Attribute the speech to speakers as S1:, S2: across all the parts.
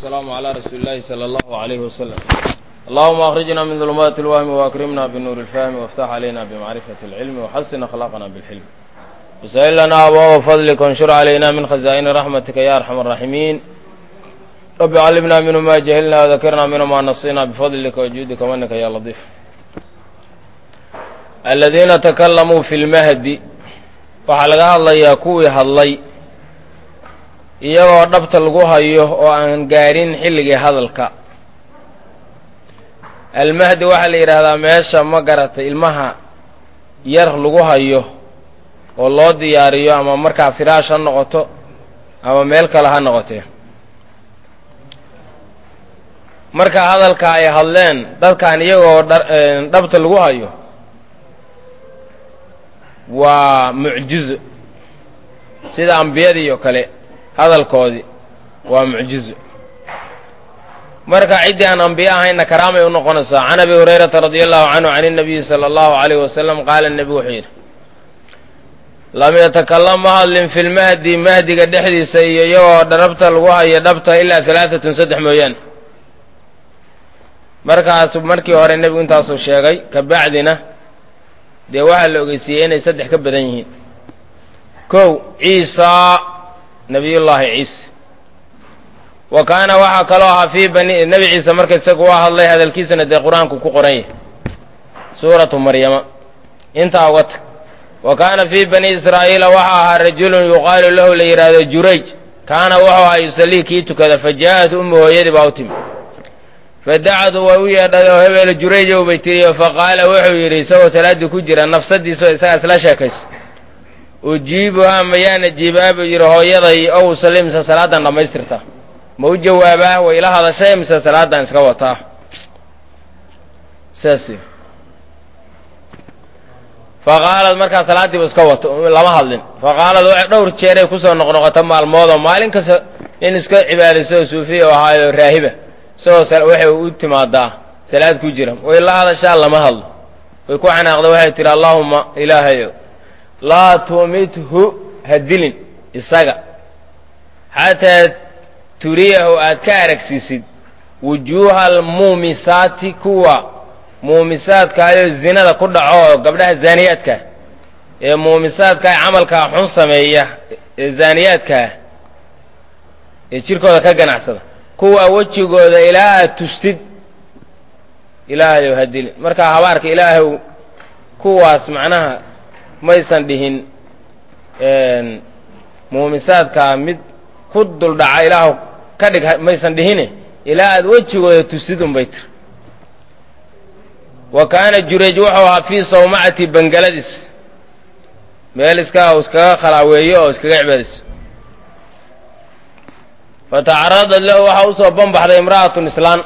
S1: والسلام على رسول الله صلى الله عليه وسلم اللهم أخرجنا من ظلمات الوهم وأكرمنا بالنور الفهم وافتح علينا بمعرفة العلم وحسن أخلاقنا بالحلم وسهل لنا أبواب فضلك وانشر علينا من خزائن رحمتك يا أرحم الراحمين رب علمنا منه ما جهلنا وذكرنا منه ما نصينا بفضلك وجودك ومنك يا لطيف الذين تكلموا في المهدي waxaa laga hadlayaa kuwii hadlay iyagoo dhabta lagu hayo oo aan gaarin xilligii hadalka almahdi waxaa la yidhaahdaa meesha ma garatay ilmaha yar lagu hayo oo loo diyaariyo ama markaa firaash ha noqoto ama meel kale ha noqotee marka hadalka ay hadleen dadkan iyagoo dhabta lagu hayo waa mucjizo sida ambiyadii oo kale hadalkoodii waa mucjizo marka ciddii aan ambiye ahayna karaamay u noqonaysaa can abi hurayrata radia allahu canhu can inabiyi sala allahu alayh wasalam qaala nebigu wuxuu yidhi lam yatakalam ma hadlin fi lmahdi mahdiga dhexdiisa iyo iyagoo dhabta lagu hayo dhabta ilaa halaatatun saddex mooyaane markaasu markii hore nebigu intaasuu sheegay ka bacdina dee waxaa la ogeysiiyey inay saddex ka badan yihiin kow ciisa nabiyullaahi ciise wa kaana waxaa kaloo ahaa fii bani nebi ciise marka isagu waa hadlay hadalkiisana dee qur-aanku ku qoran yahay suuratu maryama intaa uga tag wa kaana fii bani israa'iila waxa ahaa rajulun yuqaalu lahu la yidhaahdo jurayj kaana wuxuu ahaa yusallii kii tukada fa jaa'at ummu hooyadii baa u timi fadacadu way u yeedhay oo hebel jurayjow bay tiriyo faqaala wuxuu yidhi isagoo salaaddii ku jira nafsadiisao isagaa isla sheekayso ujiibuhaa mayaan ajiibaa buu yidhi hooyaday ow usalli mise salaadan dhammaystirta ma u jawaabaa way ila hadashay mise salaadan iska wataa saas faqaalad markaa salaaddiiba iska wato lama hadlin faqaalad waxay dhowr jeeray kusoo noqnoqota maalmoodoo maalin kasta nin iska cibaadayso oo suufiya oo ahaayo raahiba isagoo waxay u timaadaa salaad ku jira way la hadashaa lama hadlo way ku xanaaqda waxay tihi allaahuma ilaahayo laa tumithu ha dilin isaga xataa turiyahu aad ka aragsiisid wujuuha almuumisaati kuwa muumisaadkaayoo zinada ku dhaco oo gabdhaha zaaniyaadkaa ee muumisaadkaa camalkaa xun sameeya ee zaaniyaadkaa ee jirkooda ka ganacsada kuwa wejigooda ilaa aad tustid ilaahayow ha dilin markaa habaarka ilaahow kuwaas macnaha maysan dhihin muumisaadkaa mid ku duldhaca ilaahu ka dhig maysan dhihine ilaa aad wejigooda tustid unbay tir wa kaana jurayj wuxuu ahaa fii sawmacati bangaladiis meel iska iskaga khalaaweeyo oo iskaga cibaadayso fatacaradat lahu waxaa usoo banbaxday imra'atun islaan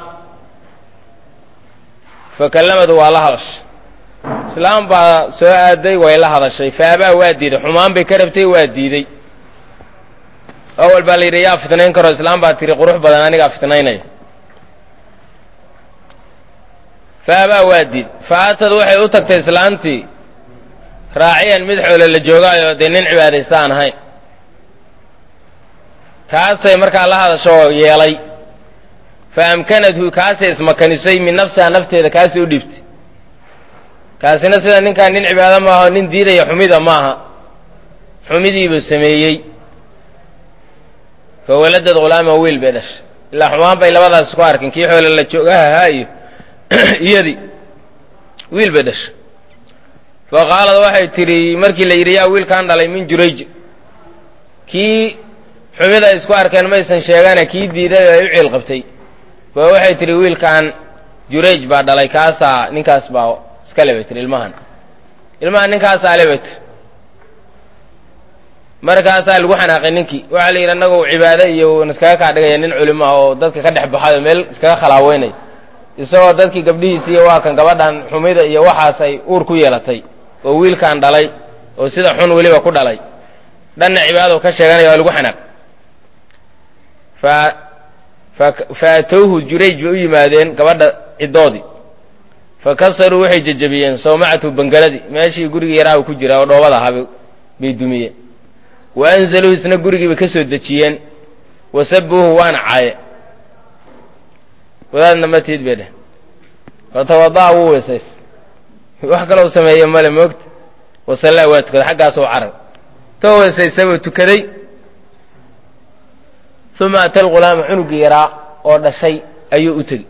S1: fakallamadu waa la hadashay islaam baa soo aaday way la hadashay faabaa waa diiday xumaan bay ka rabtay waa diiday awal baa la yidhi yaa fitnayn karo islaam baa tiri qurux badan anigaa fitnaynaya faabaa waa diiday fa atad waxay u tagtay islaantii raaciyan mid xoole la joogaayo dee nin cibaadaysta aan ahayn kaasay markaa la hadashoo yeelay fa amkanathu kaasay ismakanisay min nafsiha nafteeda kaasay u dhiibtay kaasina sida ninkaan nin cibaado maaha nin diidaya xumida maaha xumidiibuu sameeyey fa waladad khulaama wiil bay dhashay ilaa xumaan bay labadaas isku arkin kii xoole la joogahahaa iyo iyadii wiil bay dhashay fa qaalad waxay tidhi markii la yidhi yaa wiilkaan dhalay min jurayj kii xumida ay isku arkeen maysan sheegane kii diiday oo ay u ciil qabtay fa waxay tidhi wiilkan jurayj baa dhalay kaasaa ninkaas baa iskale bay tihi ilmahan ilmahan ninkaasaa le bay tiri markaasaa lagu xanaaqay ninkii waxaa la yidhi annagu cibaado iyo iskaga kaa dhigaya nin culimo ah oo dadka ka dhex baxayo meel iskaga khalaaweynay isagoo dadkii gabdhihiisiiyo waa kan gabadhan xumida iyo waxaas ay uur ku yeelatay oo wiilkan dhalay oo sida xun weliba ku dhalay dhanna cibaadou ka sheeganaya waa lagu xanaaq fa atowhu jurayj bay u yimaadeen gabadha ciddoodii fa kasaruu waxay jejebiyeen sawmacatu bangaladii meeshii gurigii yaraa ku jira oo dhoobada ahaa bay dumiyeen wa anzaluu isna gurigii bay ka soo dejiyeen wasabuuhu waana caaye wadaadna ma tiid bay dheh fatawada'a wuu weysays wax kaloo sameeye male moogta wasallaa waa tukaday xaggaasoo carab ka weysaysabuu tukaday uma ata alghulaama cunugii yaraa oo dhashay ayuu u tegi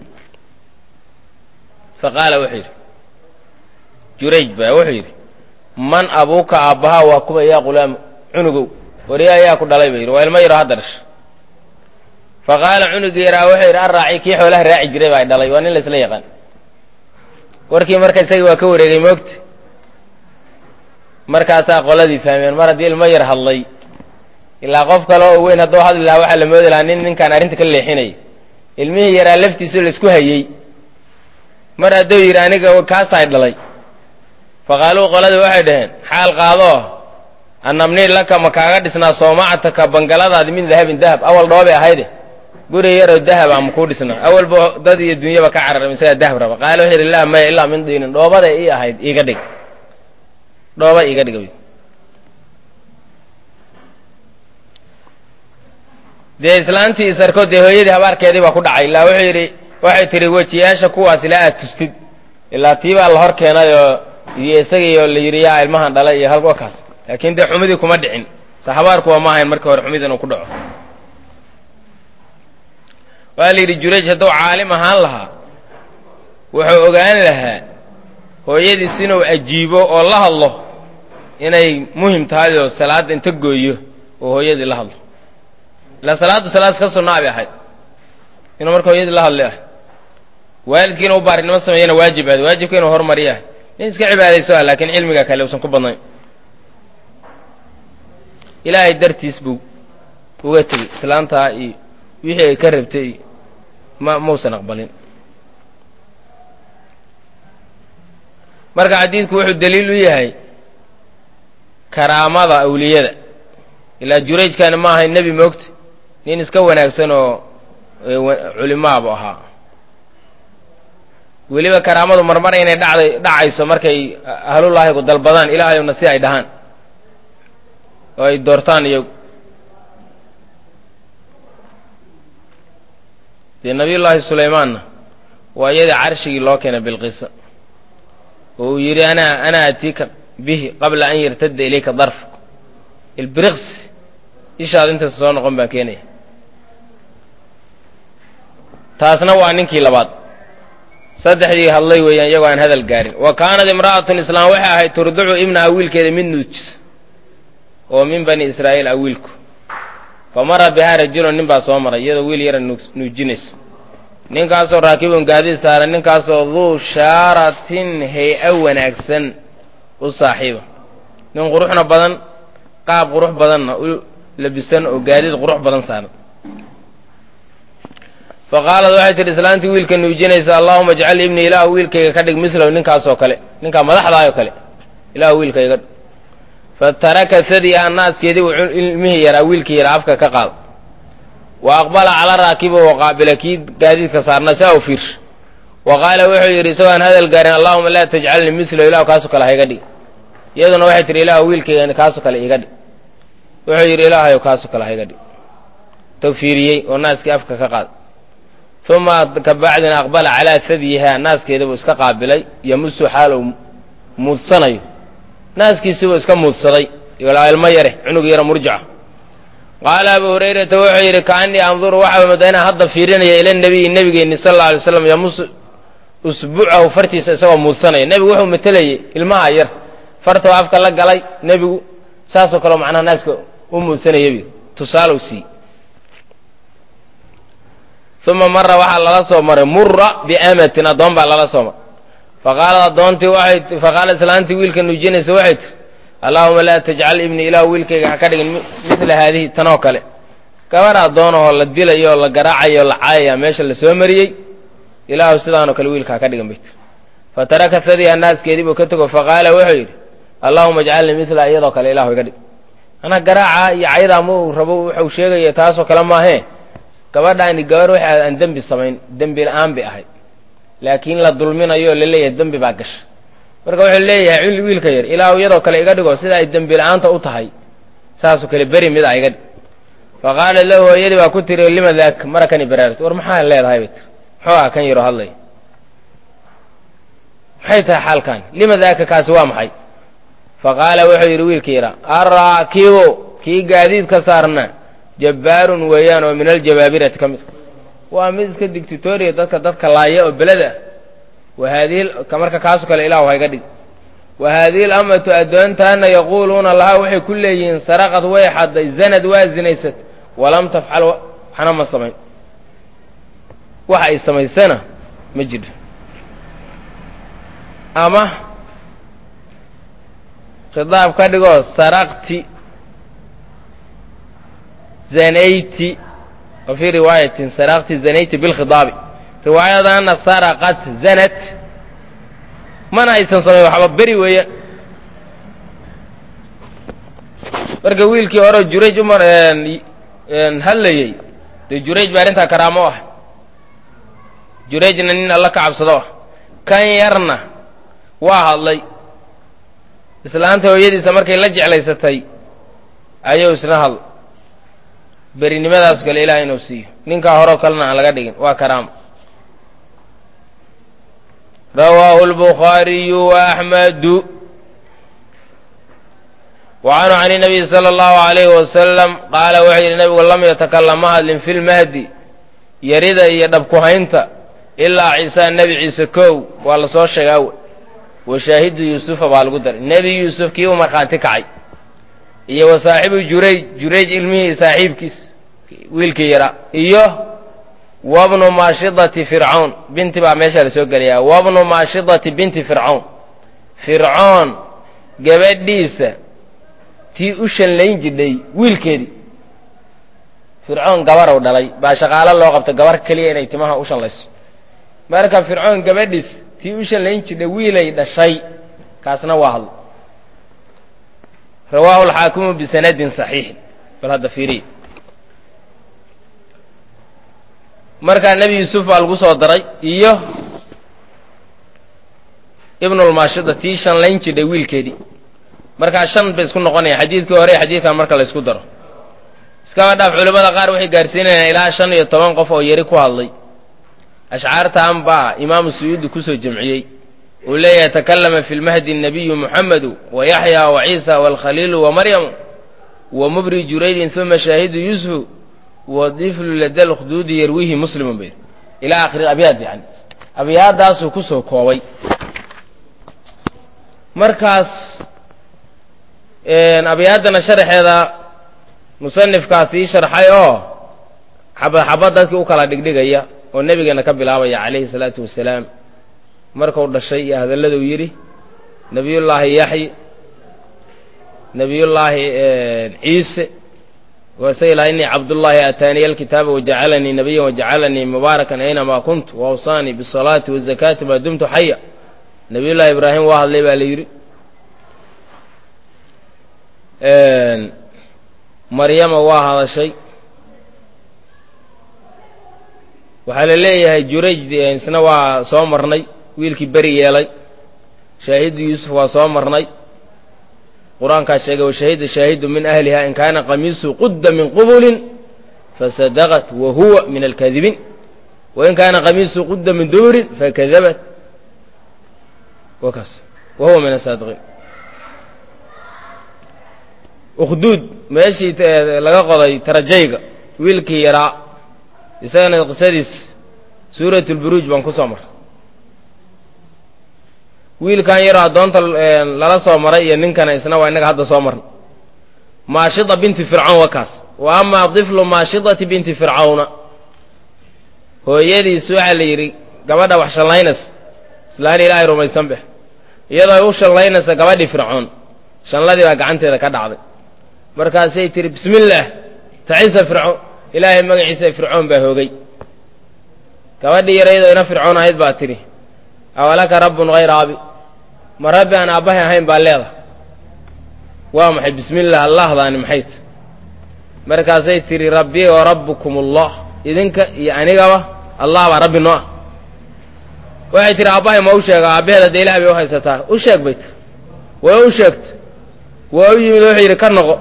S1: fa qaala wuxuu yidhi jurayj baa wuxuu yidhi man abuuka aabbahaa waa kuba yaa ghulaamu cunugow wariya ayaa ku dhalay ba yidhi waa ilmo yaro hadda dhasha fa qaala cunugii yaraa wuxuu yidhi arraaci kii xoolaha raaci jiray baa dhalay waa nin la isla yaqaan warkii marka isagii waa ka wareegay moogta markaasaa qoladii fahmeen mar haddii ilmo yar hadlay ilaa qof kale oo weyn hadduu hadli lahaa waxaa la moodi lahaa nin ninkaan arrinta ka leexinaya ilmihii yaraa laftiisu laisku hayey mar hadduu yidhi aniga kaasaay dhalay faqaaluu qoladii waxay dhaheen xaal qaadoo annabnii laka ma kaaga dhisnaa soomacataka bangaladaadi min dahabin dahab awal dhoobay ahayde guri yaroo dahab ama kuu dhisnaa awalba dad iyo dunyaba ka cararam isagaa dahab raba qaala wuxuu yidhi laa maya ilaa min diinin dhoobaday ii ahayd iiga dhig dhooba iiga dhig dee islaantii isarkood dee hooyadii habaarkeedii baa ku dhacay ilaa wuxuu yidhi waxay tihi wejiyaasha kuwaas ilaa aad tustid ilaa tii baa la hor keenay oo iyo isagiioo la yidhi yaa ilmahan dhalay iyo halka kaas laakiin dee xumidii kuma dhicin sa habaarku waa ma ahayn markii hore xumid inuu ku dhaco waa la yidhi jurayj hadduu caalim ahaan lahaa wuxuu ogaan lahaa hooyadiis inuu ajiibo oo la hadlo inay muhim tahay oo salaadda inta gooyo oo hooyadii la hadlo ilaa salaaddu salaad ka sunnaa bay ahayd inuu marka hooyadii la hadli ahay waalidkii inuu baarinimo sameeyana waajib ahayd waajibka inuu hormariyo ahay nin iska cibaadayso ah laakiin cilmiga kale uusan ku badnayn ilaahay dartiis buu uga tegey islaantaa iyo wixii ay ka rabtay iyo ma mausan aqbalin marka xadiidku wuxuu daliil u yahay karaamada awliyada ilaa jurayjkani ma ahayn nebi moogta nin iska wanaagsan oo culimaabu ahaa weliba karaamadu marmar inay dhacday dhacayso markay ahlulaahigu dalbadaan ilaahayuna si ay dhahaan oo ay doortaan iyagu dee nabiyullaahi sulaymaanna waa iyadii carshigii loo keenay bilqisa oo uu yidhi ana ana atiika bihi qabla an yartadda ilayka darfuk ilbiriqs ishaad intaas soo noqon baan keenaya taasna waa ninkii labaad saddexdii hadlay weeyaan iyagoo aan hadal gaarin wa kaanat imra'atun islaam waxay ahayd turducu ibnaha wiilkeeda mid nuujisa oo min bani israa'iil a wiilku fa mara bihaa rajulun nin baa soo maray iyadoo wiil yara nuujinaysa ninkaasoo raakibun gaadiid saaran ninkaasoo duu shaaratin hay-a wanaagsan u saaxiiba nin quruxna badan qaab qurux badanna u labisan oo gaadiid qurux badan saaran fa qaalad waxay tidhi islaantii wiilka nuujinaysa allahuma ajcal ibnii ilaahu wiilkayga ka dhig milahu ninkaasoo kale ninkaa madaxdaayoo kale ilaahu wiilkayga dhig fa taraka sadiiha naaskeedii buu ilmihii yaraa wiilkii yaraa afka ka qaada wa aqbala cala raakiba wa qaabila kii gaadiidka saarnaa saa u fiirsha wa qaala wuxuu yidhi isagoo aan hadal gaarin allahuma laa tajcalnii milahu ilahu kaasoo kale hayga dhig iyaduna waxay tihi ilaahu wiilkayga kaasoo kale iga dhig wuxuu yidhi ilaahayow kaasoo kale hayga dhig tou fiiriyey oo naaskii afka ka qaada uma kabacdina aqbala calaa sadyiha naaskeeda buu iska qaabilay yamusu xaalow muudsanayo naaskiisibuu iska muudsaday ilmo yare cunug yaro murjaca qaala abu hurayrata wuxuu yidhi kaanii anduru waxaa moodaa inaan hadda fiirinaya ila nebiyi nebigeenni sal alla alay slam yamusu usbuucahu fartiisa isagoo muudsanaya nebigu wuxuu matelayay ilmaha yar fartoo afka la galay nebigu saasoo kaleo macnaha naaska u muudsanayay tusaalow sii uma mara waxaa lala soo maray mura biamatin addoon baa lala soo maray faqaalad addoontii waxay faqaalad islaantii wiilka nuujinaysa waxay tiri allaahuma laa tajcal ibnii ilaahu wiilkayga ha ka dhigin midla haadihi tanoo kale gabar addoonahoo la dilayo oo la garaacayo o la caayaya meesha la soo mariyey ilaahu sidaanoo kale wiilka ha ka dhigin bay tiri fa taraka sadiha naaskeedii buu ka tego faqaala wuxuu yidhi allaahuma ajcalnii midla iyadoo kale ilahu iga dhig anaa garaaca iyo cayadaa ma uu rabo waxau sheegaya taasoo kale maahee gabadhaani gabar waxa aan dembi samayn dembi la-aan bay ahayd laakiin la dulminayo oo la leeyahay dembi baa gasha marka wuxuu leeyahay wiilka yar ilaahu iyadoo kale iga dhigo sida ay dembi la-aanta u tahay saasoo kale beri mid a iga dhig fa qaalat lahu hooyadii baa ku tiri lima daak marakani baraarti war maxaa leedahay bay tiri muxuu ah kan yaro hadlay maxay tahay xaalkan lima daaka kaasi waa maxay faqaala wuxuu yidhi wiilkii yidhaa arraakibu kii gaadiid ka saarna jabbaarun weeyaan oo min aljabaabirati ka mid waa mid iska digtitooriya dadka dadka laaya oo beleda wa haadihi marka kaasu kale ilahu hayga dhig wa haadihi alamatu addoontaana yaquuluuna lahaa waxay ku leeyihiin saraqad way xadday zanad waa zinaysat walam tafcal waxna ma samayn wax ay samaysana ma jiro ama khidaab ka dhigoo saraqti zanayti wa fii riwaayatin saraqti zanayti bilkhidaabi riwaayadana saraqat zanat mana aysan samayn waxba beri weeya marka wiilkii hore jurayj umar hadlayey dee jurayj baa arrintaa karaamo ah jurayjna nin alla ka cabsado ah kan yarna waa hadlay islaanta hooyadiisa markay la jeclaysatay ayuu isna hadl berinimadaas kale ilaah inuu siiyo ninkaa horeo kalena aan laga dhigin waa karaamo rawaahu اlbukhaariyu وaأxmedu وcanhu can الnabiy salى اllahu عalayhi wasalam qaala wuxuu yidhi nabigu lam yatakalam ma hadlin fi lmahdi yarida iyo dhabkuhaynta ilaa ciisa nebi ciise kow waa la soo sheegaa w wa shaahidu yuusufa baa lagu daray nebi yuusuf kii u markhaanti kacay iyo wa saaxibu jurayj jurayj ilmihii saaxiibkiis wiilkii yaraa iyo wabnu maashidati fircawn binti baa meesha la soo gelayaa wabnu maashidati binti fircawn fircoon gabadhiisa tii u shanlayn jidhay wiilkeedii fircoon gabarow dhalay baa shaqaalo loo qabta gabar keliya inay timaha u shanlayso marka fircoon gabadhiis tii u shanlayn jidhay wiilay dhashay kaasna waa hadlo rawaahu alxaakimu bisanadin saxiixin bal hadda fiiriya markaa nebi yuusuf baa lagu soo daray iyo ibnulmaashida tii shanlayn jidhay wiilkeedii markaa shan bay isku noqonaya xadiidkii hore iyo xadiidkan marka la ysku daro iskaba dhaaf culimmada qaar waxay gaarsiinayaan ilaa shan iyo toban qof oo yari ku hadlay ashcaartan baa imaamu suyuudi kusoo jamciyey uu leeyahay takallama fi lmahdi nabiyu muxamedu wa yaxya wa ciisa waalkhaliilu wa maryamu wa mubri juraydin uma shaahidu yusufu wa diflu lada lkhduudi yarwihi muslimun bay ilaa akhiri abyaad yani abyaadaasuu kusoo koobay markaas abyaaddana sharaxeeda musanifkaas ii sharxay oo xabad xabad dadkii u kala dhigdhigaya oo nebigeena ka bilaabaya calayhi salaatu wasalaam markuu dhashay iyo hadalladuu yidhi nebiyullaahi yaxyi nebiyullaahi ciise wasay laha innii cabdullaahi aataaniya alkitaaba wajacalanii nabiyan wajacalanii mubaarakan aynamaa kuntu waawsaanii bisalaati wazakaati maa dumtu xaya nebiyullaahi ibraahim waa hadlay baa la yidhi maryama waa hadashay waxaa la leeyahay jurayj isna waa soo marnay wiilkii beri yeelay shaahidu yuusuf waa soo marnay qur-aankaa sheegay washahida shaahidu min ahliha in kaana qamiisu qudda min qubulin fasadaqat wa huwa min alkaadibiin wain kaana qamiisu qudda min duburin fakadabat wakaas wa huwa min asaadiqiin ukhduud meeshii laga qoday tarajayga wiilkii yaraa isagana qisadiis suurat lburuuj baan ku soo maray wiilkan yaroo addoonta lala soo maray iyo ninkana isna waa innaga hadda soo marnay maashida binti fircawn waa kaas wa amaa diflu maashidati binti fircawna hooyadiis waxaa la yidhi gabadha wax shallaynaysa islaan ilaahay rumaysan beh iyadoo ay u shallaynaysa gabadhii fircoon shanladii baa gacanteeda ka dhacday markaasay tihi bismi illaah tacisa fircoon ilaahay magaciisa fircoon baa hoogay gabadhii yarayadoo ina fircoon ahayd baa tidhi awalaka rabbun hayra abi ma rabbi aan aabbahay ahayn baa leedahay waa maxay bismi illah allahdaani maxayt markaasay tidhi rabbii wa rabbukum allah idinka iyo anigaba allah baa rabbi noo ah waxay tihi aabbahay ma u sheega aabbaheeda dee ilah bay u haysataa u sheeg bay tiri way u sheegta waa u yimid wuxuu yidhi ka noqo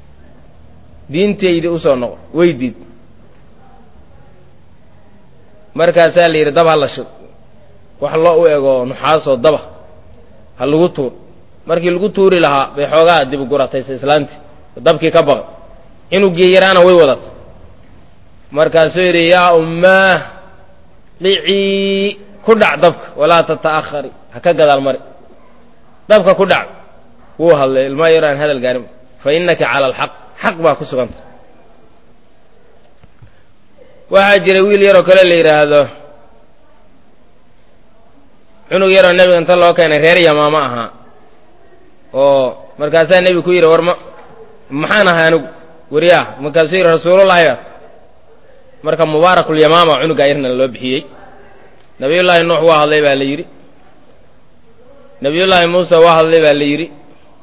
S1: diintaydi usoo noqo weydiid markaasaa la yidhi dab ha la shid wax loo u ego nuxaasoo daba ha lagu tuur markii lagu tuuri lahaa bay xoogaa dib gurataysa islaantii dabkii ka baqay inugii yaraana way wadata markaasuu yidhi yaa ummaah dhicii ku dhac dabka walaa tata'ahari ha ka gadaal mari dabka ku dhac wuu hadlay ilmaa yaro aan hadal gaarin fa innaka cala alxaq xaq baa ku suganta waxaa jiray wiil yaroo kale la yidhaahdo cunug yaroo nebiga inta loo keenay reer yamaamo ahaa oo markaasaa nebigu ku yidhi war ma maxaan ahay anigu weriyaah markaasuu yidhi rasuulullahi baat marka mubaarakulyamaama cunugaa yarna loo bixiyey nabiyullaahi nuux waa hadlay baa la yidhi nabiyullaahi muuse waa hadlay baa la yidhi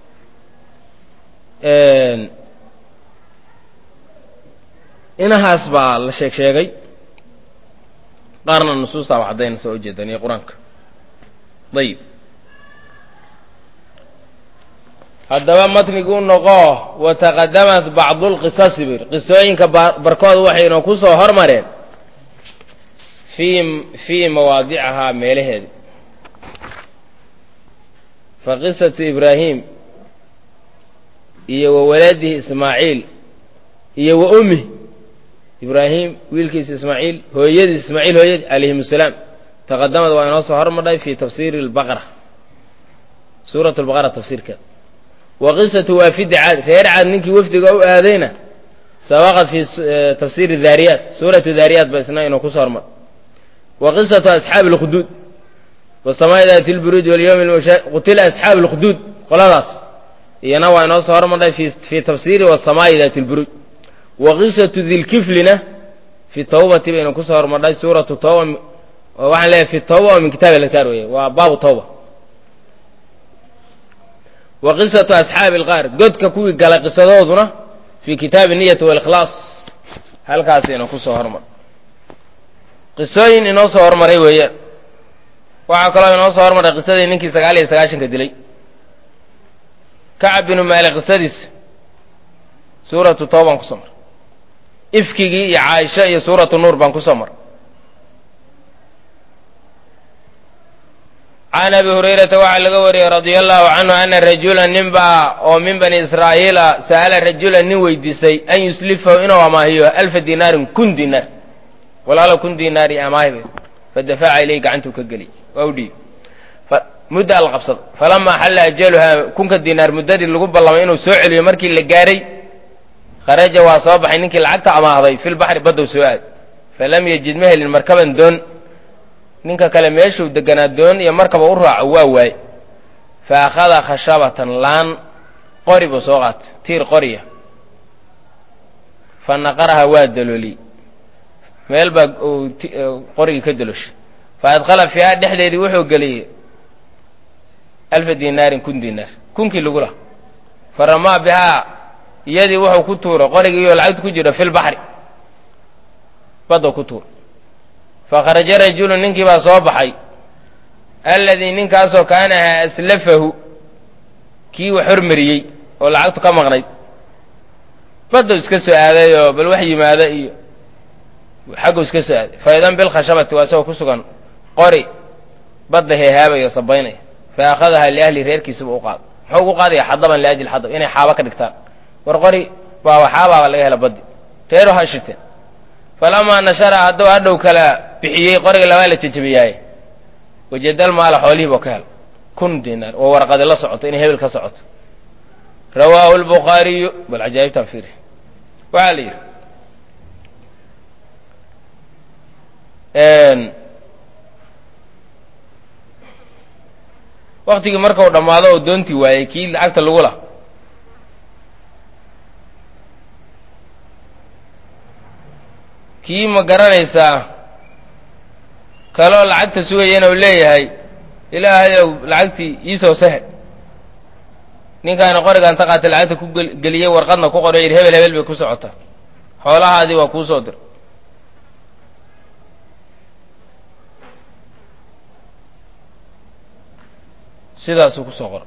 S1: inahaas baa la sheeg sheegay qaarna nusuustaaba caddaynaysa oo ujeedan iyo qur-aanka ayib haddaba matnigu u noqo wataqadamat bacdu lqisasi bir qisooyinka barkood waxayna ku soo hormareen fii fii mawaadicahaa meelaheeda fa qisatu ibraahim iyo wa waladihi ismaaciil iyo wa ummih ibraahim wiilkiisa ismaaciil hooyadiis ismaaciil hooyadii calayhim asalaam taqadamad waa inoo soo hormadhay fi tafsiiri albaqara suurat lbaqara tafsiirkeeda wa qisatu waafidi caad reer caad ninkii wafdiga u aadayna sabaqad fi tafsiiri daariyaat suuratu daariyaat ba isna inuu kusoo hormar wa qisatu asxaabi alkhuduud wasamaa'i daati lburuuj walyowmi lmusha qutila asxaabu alkhuduud qoladaas iyana waa inoo soo hormadhay fi fii tafsiiri wasamaa'i daati lburuuj wa qisatu dilkiflina fi tawbati baynu kusoo hormadhay suuratu tawba waxaan leeyahay fi tawba oo min kitabi alkaar weeye waa baabu tawba wa qisatu asxaabi alqaar godka kuwii galay qisadooduna fii kitaabi niyati walikhlaas halkaasaynu kusoo hormar qisooyin inoo soo hormaray weeyaan waxaa kaloo inoo soo hormaray qisadii ninkii sagaal iyo sagaashanka dilay kacab binu maalik qisadiisa suuratu tawbaan kusoo mar ifkigii iyo caaisha iyo suuratu nuur baan kusoo mar can abi hurayrata waxaa laga wariyey radia allahu canhu ana rajula nin baa oo min bani israa'iila sa'ala rajula nin weydiisay an yuslifahu inuu amaahiyo alfa dinaarin kun dinaar walaalo kun dinaar iyo amaahibe fadafaca ilayh gacantuu ka geliy waa u dhiib mudda al qabsada falamaa xalla ajaluhaa kunka dinaar muddadii lagu ballamay inuu soo celiyo markii la gaaray kharaja waa soo baxay ninkii lacagta amaahday filbaxri baddow soo aad falam yajid ma helin markaban doon ninka kale meeshuu deganaa doon iyo markaba u raaco waa waaye fa akhada khashabatan laan qori buu soo qaatay tiir qoriya fa naqaraha waa dalooliyey meel baa uu qorigii ka dalooshay fa adkhala fiiha dhexdeedii wuxuu geliyey alfa dinaarin kun dinaar kunkii lagu laha fa ramaa bihaa iyadii wuxuu ku tuuray qorigiioo lacagta ku jiro filbaxri badda ku tuura fakharaja rajulu ninkii baa soo baxay alladii ninkaasoo kaana ahaa aslafahu kii wax hormariyey oo lacagtu ka maqnayd baddu iska soo aaday oo bal wax yimaada iyo xaggu iska soo aaday faidan bilkhashabati waa isagoo ku sugan qori badda heehaabayo sabaynaya fa akhadahaa liahli reerkiisaba u qaado muxuu ugu qaadaya xadaban liajli xadab inay xaaba ka dhigtaan war qori baa waxaabaaba laga hela baddi reeru ha shiteen falamaa nashara hadduu hadhow kala bixiyey qoriga labaa la jejebiyaaye wajadal maala xoolihii buu ka hel kun dinaar oo warqadi la socoto inay hebel ka socoto rawaahu lbukhaariyu bal cajaa'ibtaan fiiri waxaa la yidhi waktigii markau dhammaado oo doontii waayey kii lacagta lagu lah kii ma garanaysaa kaloo lacagta sugayana uu leeyahay ilaahayow lacagtii iisoo sahel ninkaana qorigaan ta qaatay lacagta ku geliyey warqadna ku qoray yidhi hebel hebel bay ku socotaa xoolahaadii waa kuu soo dir sidaasuu ku soo qora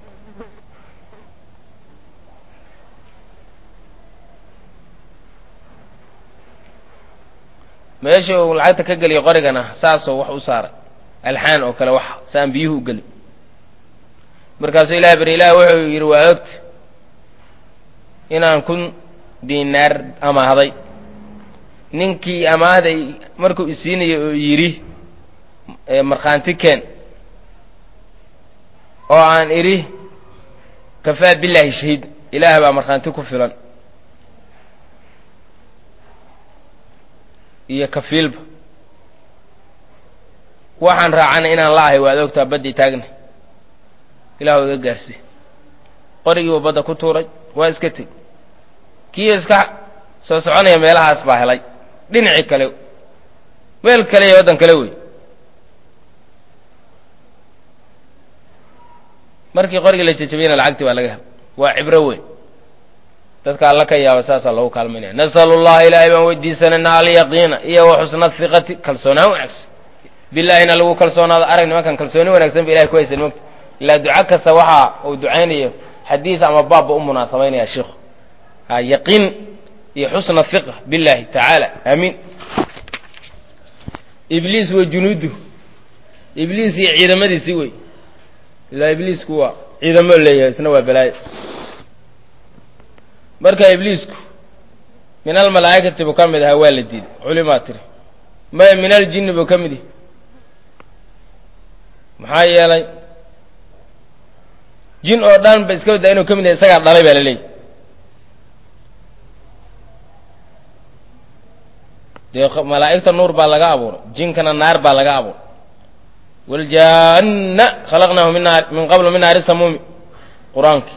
S1: meesha uu lacagta ka geliyo qorigana saasoo wax u saaray alxaan oo kale wax saan biyuhu u gelin markaasuu ilahi bari ilaah wuxuu yidhi waa ogta inaan kun diinaar amaahday ninkii amaahday markuu isiinaya oo yidhi markhaanti keen oo aan idhi kafaa billaahi shahiid ilaah baa markhaanti ku filan iyo kafiilba waxaan raacana inaan la ahay waad ogtaa baddii taagna ilah iga gaarsi qorigiibu badda ku tuuray waa iska teg kiiyo iska soo soconaya meelahaas baa helay dhinacii kale meel kale iyo waddan kale wey markii qorigii la jejabiyana lacagtii baa laga helay waa cibro weyn dadka alla ka yaaba saasaa loogu kaalmaynaya nasalu llaha ilaahay baan weydiisanayna alyaqiina iyo wa xusna hiqati kalsoonaan wanaagsan bilaahina lagu kalsoonaado arag nimankan kalsooni wanaagsan ba ilahay ku haysan mogta ilaa duco kasta waxa uu ducaynayo xadiid ama baabba u munaasabaynaya sheikhu ha yaqiin iyo xusna hiqa billahi tacaala aamiin ibliis wa junuudu ibliis iyo ciidamadiisii wey ilaa ibliisku waa ciidamo leeyahay isna waa balaayo marka ibliisku min almalaa'ikati buu ka mid ahaa waa la diiday culimaa tiri maya min aljinni buu ka mid yahay maxaa yeelay jin oo dhan ba iska baddaa inuu ka mid yahay isagaa dhalay baa la leeyahy dee malaa'igta nuur baa laga abuuray jinkana naar baa laga abuuray waaljaanna khalaqnaahu min naar min qablu min naari samuumi qur-aanki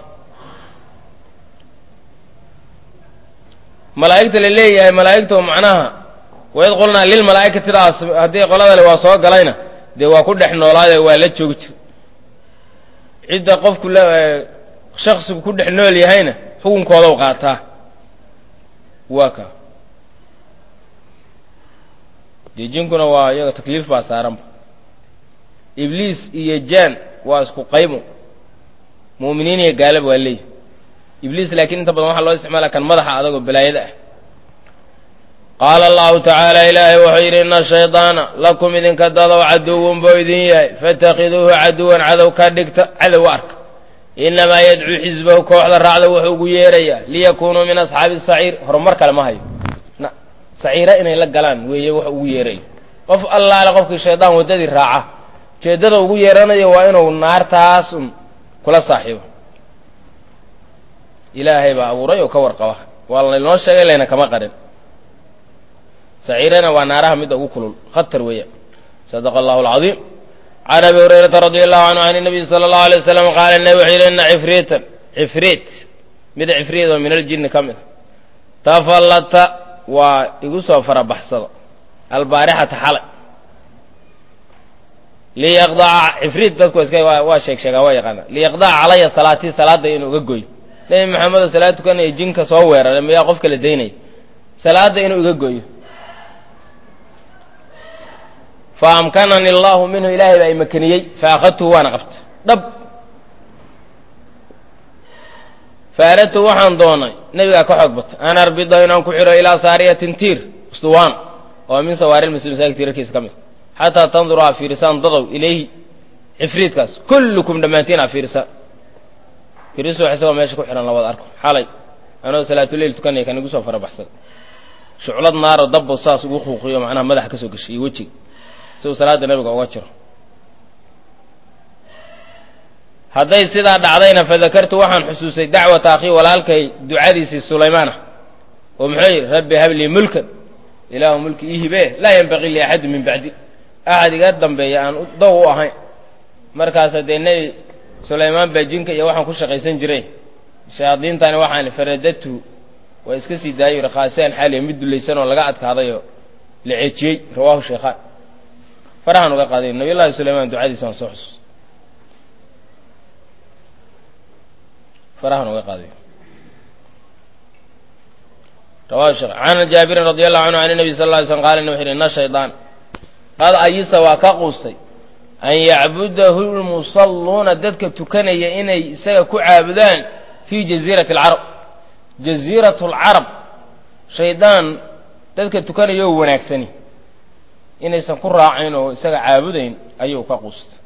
S1: malaa'igta la leeyahay malaa'igta macnaha waid qulnaa lilmalaa'ikatidaas haddii qoladale waa soo galayna dee waa ku dhex noolaade waa la joogi jir cidda qofku shaksigu ku dhex nool yahayna xukunkooda u qaataa waa ka dee jinkuna waa iyaga takliif baa saaranba ibliis iyo jaan waa isku qaybo mu'miniin iyo gaalaba waa leeyihi ibliis laakiin inta badan waxaa loo isticmaala kan madaxa adagoo balaayada ah qaala allahu tacaala ilaahay wuxuu yidhi ina shaydaana lakum idinka dadow caduwun buu idin yahay fatakhiduuhu caduwan cadow ka dhigta cadow arka inamaa yadcuu xisbahu kooxda raacda wuxuu ugu yeerayaa liyakunuu min asxaabi saciir horumar kale ma hayo saciira inay la galaan weeye wax ugu yeerayo qof allaale qofkii shaydaan waddadii raaca ujeeddada ugu yeeranayo waa inuu naartaas un kula saaxiibo ilaahay baa abuuray oo ka warqaba waa laynoo sheegay layna kama qarin saciirana waa naaraha midda ugu kulul khatar weeyaan sadaqa allahu alcadiim can abi hurayrata radi allahu canhu can nabiyi sala allahu alay wasalam qaala nabi wuxuu yidhi ina cifriitan cifriit mid cifriid oo min aljinni ka mid a tafallata waa igu soo farabaxsado albaarixata xalay liyaqdaca cifriid dadku iska waa sheeg sheegaa waa yaqaana liyaqdaca calaya salaatii salaadda inuu uga goyo nebi maxamedo salaad tukanaya jinka soo weeraray miyaa qofka la daynaya salaadda inuu iga goyo fa amkanani allahu minhu ilaahay baa imakaniyey fa akhadtuhu waana qabta dhab fa aradtu waxaan doonay nebigaa ka xoog bata an arbida inaan ku xidho ilaa saariyatin tiir ustuwaan oo min sawaari lmuslim masaajid tiirarkiisa ka mid xataa tanduru aa fiirisaan dadow ilayhi cifriidkaas kullukum dhammaantiin aa fiirisaan fiirisu wax isagoo meesha ku xidhan labada arko xalay anoo salaatuleyl tukanaya kan igu soo farabaxsada shuclad naaro dabbo saas ugu quuqiyo macnaha madaxa ka soo geshay iyo wejiga si uu salaadda nabiga uga jiro hadday sidaa dhacdayna fadakartu waxaan xusuusay dacwata akhii walaalkay ducadiisii sulaymaan ah oo muxuu yidhi rabbi hablii mulkan ilaahu mulki ii hibee laa yanbaqii li axadin min bacdi axad iga dambeeya aan dow u ahayn markaasa dee nebi sulaymaan baa jinka iyo waxaan ku shaqaysan jiray shayaadiintani waxaan faradatu waa iska sii daayo yidhi khaasian xaaliya mid dulaysan oo laga adkaadayoo la ceejiyey rawaahu sheekhaan farahaan uga qaaday nabiy llahi sulaymaan ducadiisa waan soo xusuus farahaan uga qaaday rawahu sheekh can jaabirin radi allahu canhu can nabi sal lla alay slm qala wuxu yidhi ina shaydaan qad ayisa waa ka quustay an yacbudahu lmusalluuna dadka tukanaya inay isaga ku caabudaan fii jaziirati alcarab jaziirat alcarab shaydaan dadka tukanayoo wanaagsani inaysan ku raacayn oo isaga caabudayn ayuu ka quustay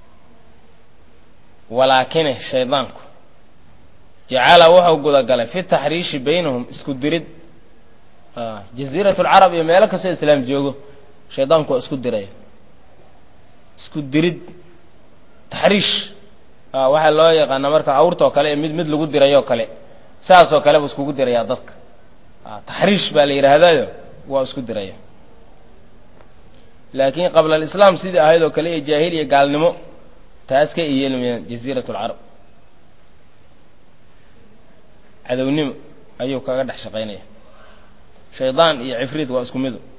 S1: walaakine shaydaanku jacala wuxuu gudagalay fi taxriishi baynahum isku dirid jaziirat lcarab iyo meelo kastoo islaam joogo shaydaanku waa isku diraya isku dirid taxriish waxaa loo yaqaana marka awrtoo kale ee mid mid lagu dirayoo kale saasoo kale buu iskugu dirayaa dadka taxriish baa la yidhaahdayo waa isku diraya laakiin qabla alislaam sidii ahayd oo kale ee jaahil iyo gaalnimo taas ka iyeelmayaan jaziirat lcarab cadownimo ayuu kaga dhex shaqaynaya shaydaan iyo cifriid waa isku midu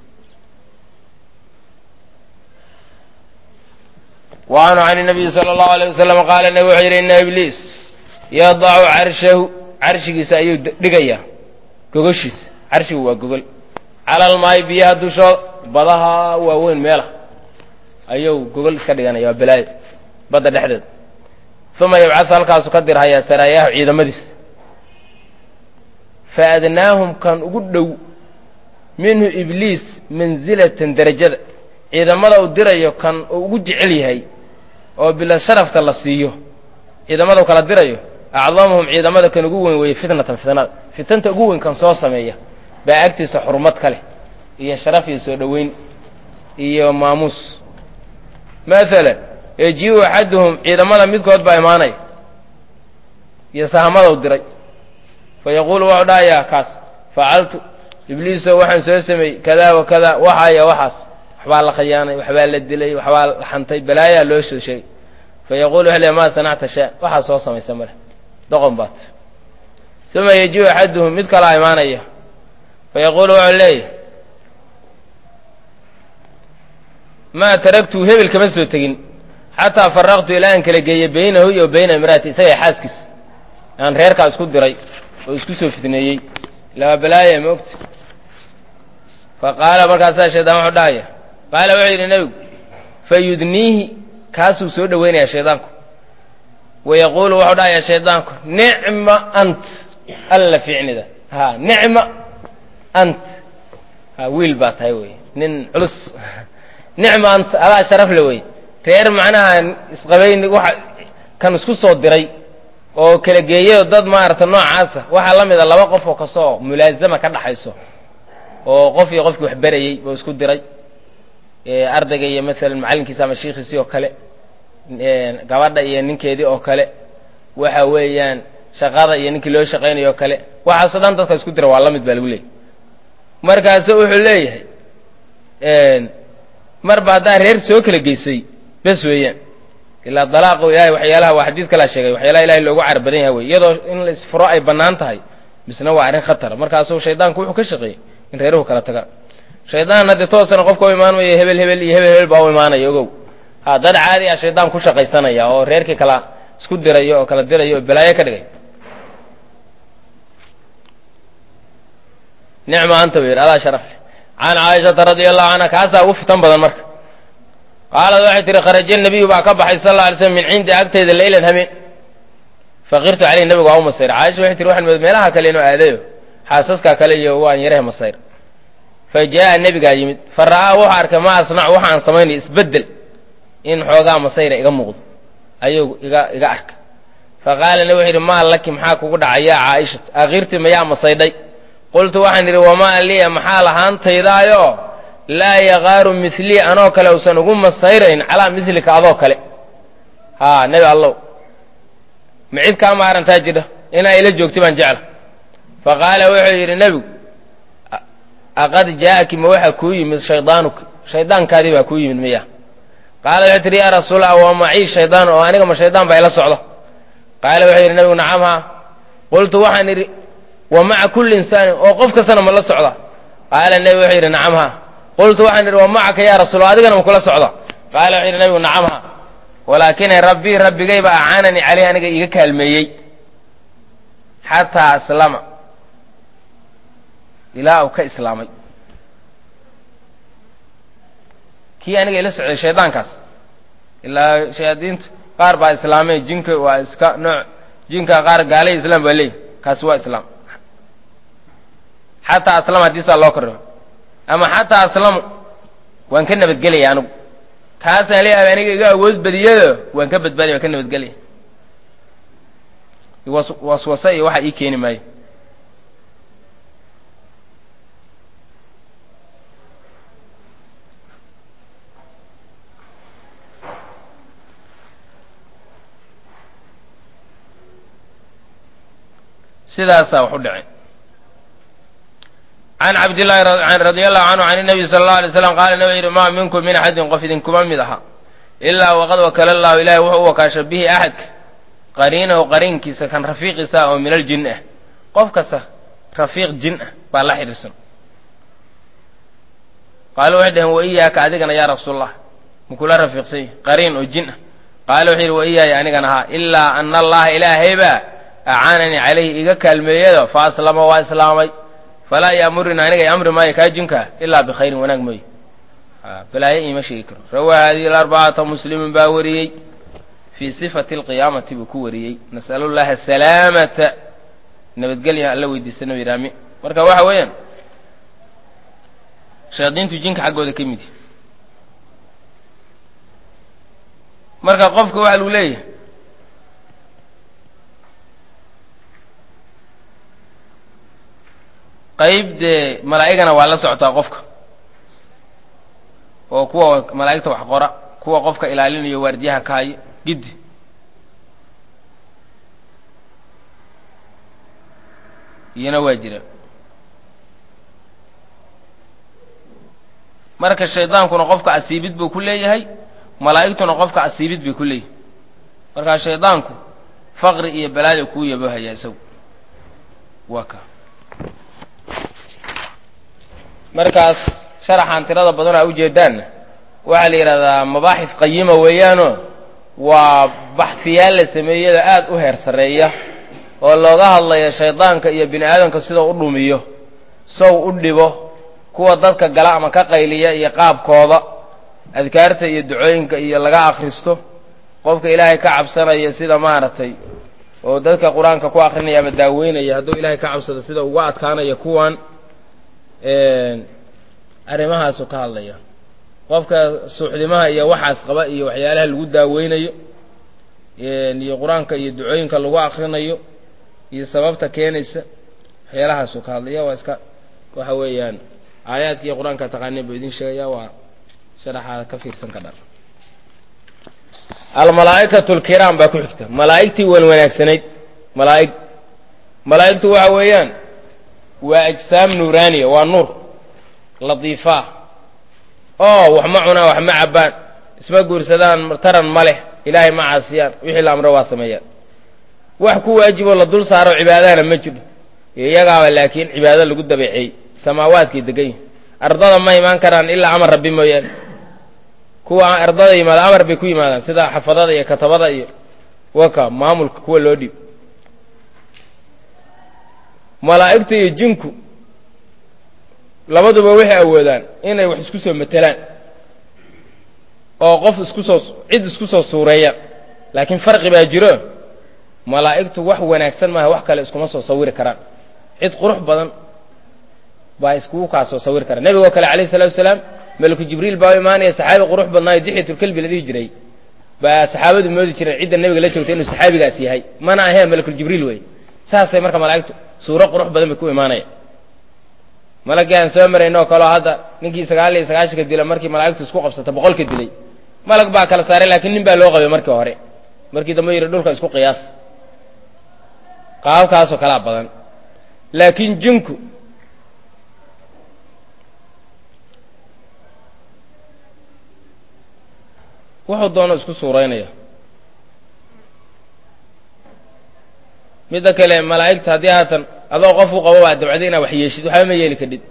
S1: wa canhu can nabiyi sala allahu alayh wasalam qaala nabi wuxuu yidhi ina ibliis yadacu carshahu carshigiisa ayuu dhigayaa gogoshiisa carshigu waa gogol cala almaayi biyaha dushooda badaha waaweyn meelah ayuu gogol iska dhiganaya waa balaayo badda dhexdeeda uma yabcadu halkaasu ka dirhayaa saraayahu ciidamadiisa fa adnaahum kan ugu dhow minhu ibliis mansilatan derajada ciidamada uu dirayo kan uu ugu jecel yahay oo bila sharafta la siiyo ciidamada u kala dirayo acdamuhum ciidamada kan ugu weyn weeye fitnatan fitnada fitanta ugu weyn kan soo sameeya baa agtiisa xurmad ka leh iyo sharaf iyo soo dhoweyn iyo maamuus maalan ejiu axaduhum ciidamada midkood baa imaanaya iyo sahamada u diray fa yaquulu wuxuu dhahayaa kaas facaltu ibliiso waxaan soo sameeyey kada wa kada waxaaya waxaas waxbaa la khayaanay waxbaa la dilay waxbaa la xantay balaayaa loo soo sheegay fa yaquulu wuxuu leey maa sanacta shaa waxaa soo samaysa male doqon baat uma yejiu axaduhum mid kalaa imaanaya fa yaquulu wuxuu leeyahy maa taragtu hebel kama soo tegin xataa faraqtu ilaa aan kala geeyey baynahu iyo bayna imraati isaga xaaskiis aan reerkaa isku diray oo isku soo fitneeyey laba balaaya ma ogta fa qaala markaasaa shaydaan wuxuu dhahaya qaala wuxuu yidhi nebigu fa yudniihi kaasuu soo dhoweynayaa shaydaanku wa yaquulu wuxuu dhahayaa shaydaanku nicma ant alla ficnida ha nicma ant ha wiil baa tahay wey nin culus nicma ant adaa sharaf le wey reer macnaha isqabayn waxa kan isku soo diray oo kala geeyayo dad maarata noocaasa waxaa la mida laba qof oo kasoo mulaazama ka dhaxayso oo qof iyo qofkii wax berayey buu isku diray ardayga iyo maalan macallinkiisa ama shiikhiisii oo kale gabadha iyo ninkeedii oo kale waxa weeyaan shaqada iyo ninkii loo shaqaynayo oo kale waxaasoo dhan dadka isku dira waa la mid baa lagu leeyay markaasu wuxuu leeyahay marba haddaa reer soo kala geysay bes weeyaan ilaa dalaaqu ilahay waxyaalaha waa xadiid kalaa sheegay waxyaalaha ilahay loogu car badan yaha wey iyadoo in la isfuro ay bannaan tahay misna waa arrin khatara markaasuu shaydaanku wuxuu ka shaqeeyey in reeruhu kala tagaan shaydaan haddee toosana qofka u imaan mayo hebel hebel iyo hebel hebel baa u imaanaya ogow ha dad caadi ah shaydaan ku shaqaysanaya oo reerkii kala isku dirayo oo kala dirayo oo balaayo ka dhigay nicma anta bu yidhi adaa sharaf leh can caaishata radia allahu canha kaasaa ugu fitan badan marka qaalad waxay tihi kharaja nabiyu baa ka baxay sal alla alay slam min cindi agtayda leylan hameen faqirtu caleyh nabigu waa u masayr caaisha waxay tihi waxaan mood meelaha kale inuu aadayo xaasaskaa kale iyo waan yarahe masayr fa jaa'a nebigaa yimid fa ra'aa wuxuu arkay ma asnacu waxa aan samaynayo isbeddel in xoogaa masayra iga muuqdo ayuu iga iga arka fa qaala nabi wuxu yidhi maa laki maxaa kugu dhacay yaa caaishatu akhirti mayaa masaydhay qultu waxaan idhi wamaa liya maxaa lahaantaydaayo laa yaqaaru milii anoo kale usan ugu masayrayn calaa milika adoo kale haa nebi allow ma cid kaa maarantaa jidha inaa ila joogtay baan jecla fa qaala wuxuu yidhi nebigu aqad jaa'aki ma waxaa kuu yimid shaydaanuka shaydaankaadii baa kuu yimid miya qaala wuxuu tihi yaa rasuulallah waa macii shaydaan oo aniga ma shaydaan baa ila socda qaala wuxuu yidhi nebigu nacam haa qultu waxaan idhi wa maca kulli insaanin oo qof kastana ma la socda qaala nebi wuxuu yidhi nacam haa qultu waxaan idhi wa macaka yaa rasuul adigana ma kula socda qaala wuxuu yidhi nebigu nacam haa walaakina rabbii rabbigayba acaananii caleyh aniga iiga kaalmeeyey xataa aslama ilaa uu ka islaamay kii aniga ila socday shaydaankaas ilaa shayaadiintu qaar baa islaamay jinka waa iska nooc jinka qaar gaalay islaam baa leeyihi kaasi waa islaam xataa aslama haddii saa loo korrimo ama xataa aslamu waan ka nabadgelaya anigu kaasaan leeyahay aniga iga awood badiyado waan ka badbaadaya waan ka nabadgelaya waswasa iyo waxa ii keeni maayo sidaasaa wax u dhacay can cabdillahi radi allahu canhu can nabiy sala allahu alay slam qaala nabi yihi maa minkum min axadin qof idinkuma mid aha ilaa waqad wakala allahu ilahi wuxuu u wakaasha bihi axadka qariinahu qariinkiisa kan rafiiqiisa oo min aljin ah qof kasta rafiiq jin ah baa la xidhiirsan qaala waxay dhaheen wa iyaaka adigana yaa rasuulallah makula rafiiqsan yahi qariin oo jin ah qaala wuxuu yidhi wa iyaaya anigana haa ilaa ana allaha ilaahaybaa acaananii calayhi iga kaalmeeyado fa aslama waa islaamay falaa yaamurina aniga amri maayo kaa jinkaa ilaa bikhayrin wanaag mooye balaayo iima sheegi karo rawaa hadihi alarbacata muslimun baa wariyey fii sifati alqiyaamati buu ku wariyey nas'alu llaha salaamata nabadgelya alla weydiisana yidhi amin marka waxa weeyaan shayaadiintu jinka xaggooda ka mid marka qofka waxa lagu leeyahay qayb dee malaa'igana waa la socotaa qofka oo kuwa malaa'igta wax qora kuwa qofka ilaalinayo waardiyaha ka hayo giddi iyana waa jira marka shaydaankuna qofka asiibid buu ku leeyahay malaa'igtuna qofka asiibid bay ku leeyahay markaa shaydaanku faqri iyo balaada kuu yabohayaa isagu waa ka markaas sharaxaan tirada badan aa ujeedaanna waxaa la yidhahdaa mabaaxif qayima weeyaanoo waa baxfiyaal la sameeyada aad u heer sarreeya oo looga hadlayo shaydaanka iyo bini aadamka sidau u dhumiyo sow u dhibo kuwa dadka gala ama ka qayliya iyo qaabkooda adkaarta iyo ducooyinka iyo laga akhristo qofka ilaahay ka cabsanaya sida maaragtay oo dadka qur-aanka ku akrinaya ama daaweynaya hadduu ilaahay ka cabsado sida uga adkaanaya kuwan arrimahaasu ka hadlaya qofka suuxdimaha iyo waxaas qaba iyo waxyaalaha lagu daaweynayo iyo qur-aanka iyo ducooyinka lagu akrinayo iyo sababta keenaysa waxyaalahaasu ka hadlaya waa iska waxa weeyaan aayaadka iyo qur-aanka taqaaniin buu idin sheegaya waa sharaxaa ka fiirsan ka dhan almalaa'ikatu lkiraam baa ku xigta malaa'igtii wan wanaagsanayd malaa'ig malaa'igtu waxa weeyaan waa ajsaam nuuraaniya waa nuur ladiifaa oo wax ma cunaan wax ma cabbaan isma guursadaan taran ma leh ilaahay ma caasiyaan wixii la amro waa sameeyaan wax ku waajiboo la dul saaro cibaadana ma jiro iyagaaba laakiin cibaado lagu dabeeceeyey samaawaadkay degan yihin ardada ma imaan karaan ilaa amar rabbi mooyaane kuwa ardada yimaada amar bay ku yimaadaan sida xafadada iyo katabada iyo waka maamulka kuwa loo dhiib malaa'igta iyo jinku labaduba waxay awoodaan inay wax isku soo matelaan oo qof isku soo cid isku soo suureeyaan laakiin farqi baa jiro malaa'igtu wax wanaagsan maaha wax kale iskuma soo sawiri karaan cid qurux badan baa iskugu kaa soo sawiri karaan nebigoo kale alayh salatu wasalaam meliku jibriil baa u imaanaya saxaabi qurux badnaayo dixyatulkelbi la dhihi jiray baa saxaabadu moodi jireen cidda nebiga la joogtay inuu saxaabigaas yahay mana aheen melikuljibriil wey saasay marka malaa'igtu suuro qurux badan bay ku imaanaya malagii aan soo marayno kaleo hadda ninkii sagaal iyo sagaashanka dila markii malaa'igtu isku qabsata boqolka dilay malag baa kala saaray laakiin nin baa loo qabay markii hore markii dambe yidhi dhulka isku qiyaas qaabkaasoo kalaa badan laakiin jinku wuxuu doono isku suuraynaya midda kale malaa'igta haddii haatan adoo qof u qabo baa dabcda inaad wax yeeshid waxba ma yeeli kadhid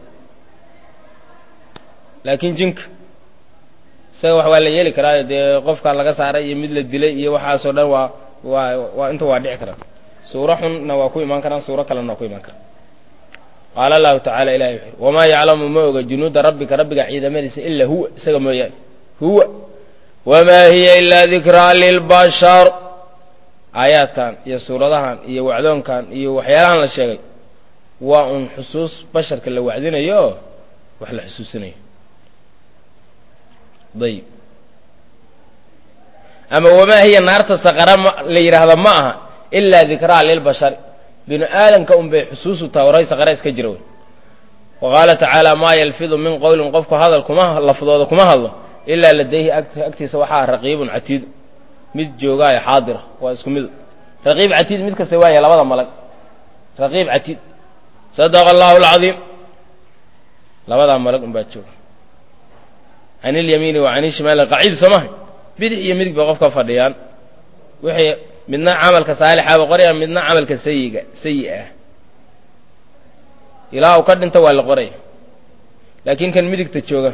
S1: laakiin jinka isaga wax waa la yeeli karaayo dee qofka laga saaray iyo mid la dilay iyo waxaasoo dhan waa waa waa inta waa dhici karaan suuro xunna waa ku imaan karaan suuro kalena waa ku imaan karaan qaala allahu tacala ilahi wuxu yhi wamaa yaclamu ma oga junuuda rabbika rabbiga ciidamadiisa ilaa huwa isaga mooyaane huwa wamaa hiya ilaa dikraa lilbashar aayaadkan iyo suuradahan iyo wacdoonkan iyo waxyaalahan la sheegay waa un xusuus basharka la wacdinayo oo wax la xusuusinayo dayib ama wamaa hiya naarta saqara ma la yidhaahdo ma aha ilaa dikraa lilbashari binu aadamka un bay xusuusu tawray saqara iska jira wey wa qaala tacaala maa yalfidu min qowlin qofku hadal kuma lafdooda kuma hadlo ilaa ladayhi agtiisa waxaa raqiibun catiidu mid joogaayo xaadira waa isku midu raqiib catiid mid kasta waaya labada malag raqiib catiid sadaqa allahu alcadiim labadaa malag un baa jooga can ilyamiini wa can ishimaali qaciid soo maha bidix iyo midig bay qofka fadhiyaan wixii midna camalka saalixaaba qoraya midna camalka sayiga sayi ah ilaa uu ka dhinto waa la qoraya laakiin kan midigta jooga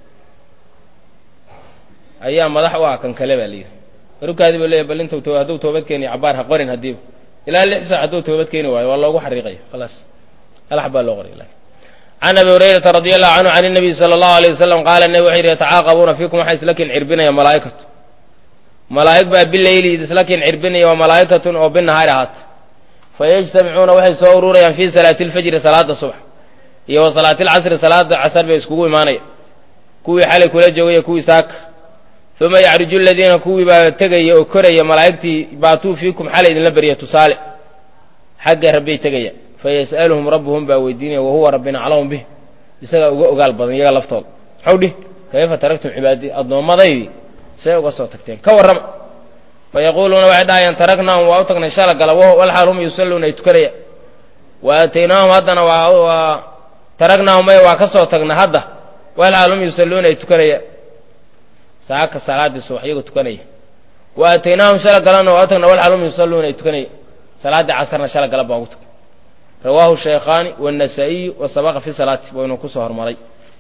S1: ayaa madax u ah kan kale baa la yidhi marukaadii buu leeyahy bal inta hadduu toobad keeniyo cabaar ha qorin haddiiba ilaa lix saac hadduu toobad keeni waayo waa loogu xariiqaya khalaas alax baa loo qoraya can abi hurayrata radi allahu canhu can الnabiy salى اllahu alيه wasalam qaala nebi wuxuu yidhi yatacaaqabuuna fiikum waxaa isla kin cirbinaya malaa'ikatu malaa'ig baa bileyli isla kin cirbinaya waa malaa'ikatun oo binahaari ahaata fayajtamicuuna waxay soo ururayaan fii salaati اlfajri salaada subax iyo wa salaati اlcasri salaada casar bay iskugu imaanaya kuwii xalay kula joogaya kuwii saaka uma yacruju aladiina kuwii baa tegaya oo koraya malaa'igtii baatuu fiikum xalay idinla berya tusaale xagga rabbay tegaya fayas'aluhum rabbuhum baa weydiinaya wahuwa rabbina aclamu bih isagaa uga ogaal badan iyaga laftooda maxau dhih kayfa taraktum cibaadii addoommadaydii see uga soo tagteen ka warrama fayaquuluuna waxay dhahayaan taraknaahum waa u tagnay shala gala walxaal hum yusalluuna ay tukanaya wa aataynaahum haddana waa taraknaahum maya waa ka soo tagna hadda walxaal hum yusalluuna ay tukanaya saaka salaaddii subax iyagoo tukanaya wa aataynaahum shala galana waa u tagna walxaal hum yusalluuna ay tukanaya salaaddii casarna shala gala baan ugu tag rawaahu shaykhaani wاnasaa'iyu wasabaqa fi salaati waynu ku soo hormaray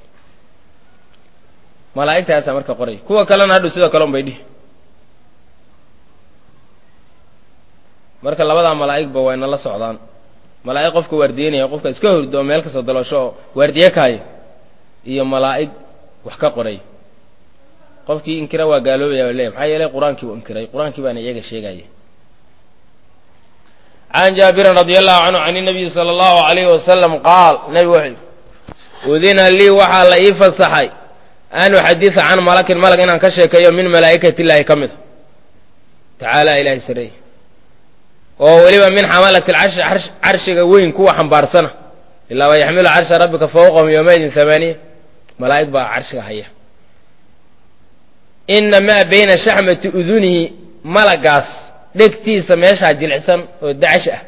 S1: malaa'igtaasaa marka qoraya kuwa kalena hadhu sidoo kale un bay dhihi marka labadaa malaa'igba wayna la socdaan malaa'ig qofka waardiyenaya qofka iska hordo oo meel kastoo dalosho oo waardiye kaaya iyo malaa'ig wax ka qoray qofkii inkira waa gaaloobaya ba leeya maxaa yeelay qur-aankii uu inkiray qur-aankii baana iyaga sheegaya can jaabirin radi allahu canhu can inabiyi sala allahu alayhi wasalam qaal nebigu wuxuu yidhi udina lii waxaa la ii fasaxay an uxadida can malakin malag inaan ka sheekeeyo min malaa'ikati illaahi ka mida tacaala ilaahay sareeye oo weliba min xamalati alcarshi carshiga weyn kuwa xambaarsana ilaa wa yaxmilu carsha rabbika fawqahum yowmaydin hamaaniya malaa'ig baa carshiga haya ina maa bayna shaxmati udunihi malagaas dhegtiisa meeshaa jilicsan oo dacash ah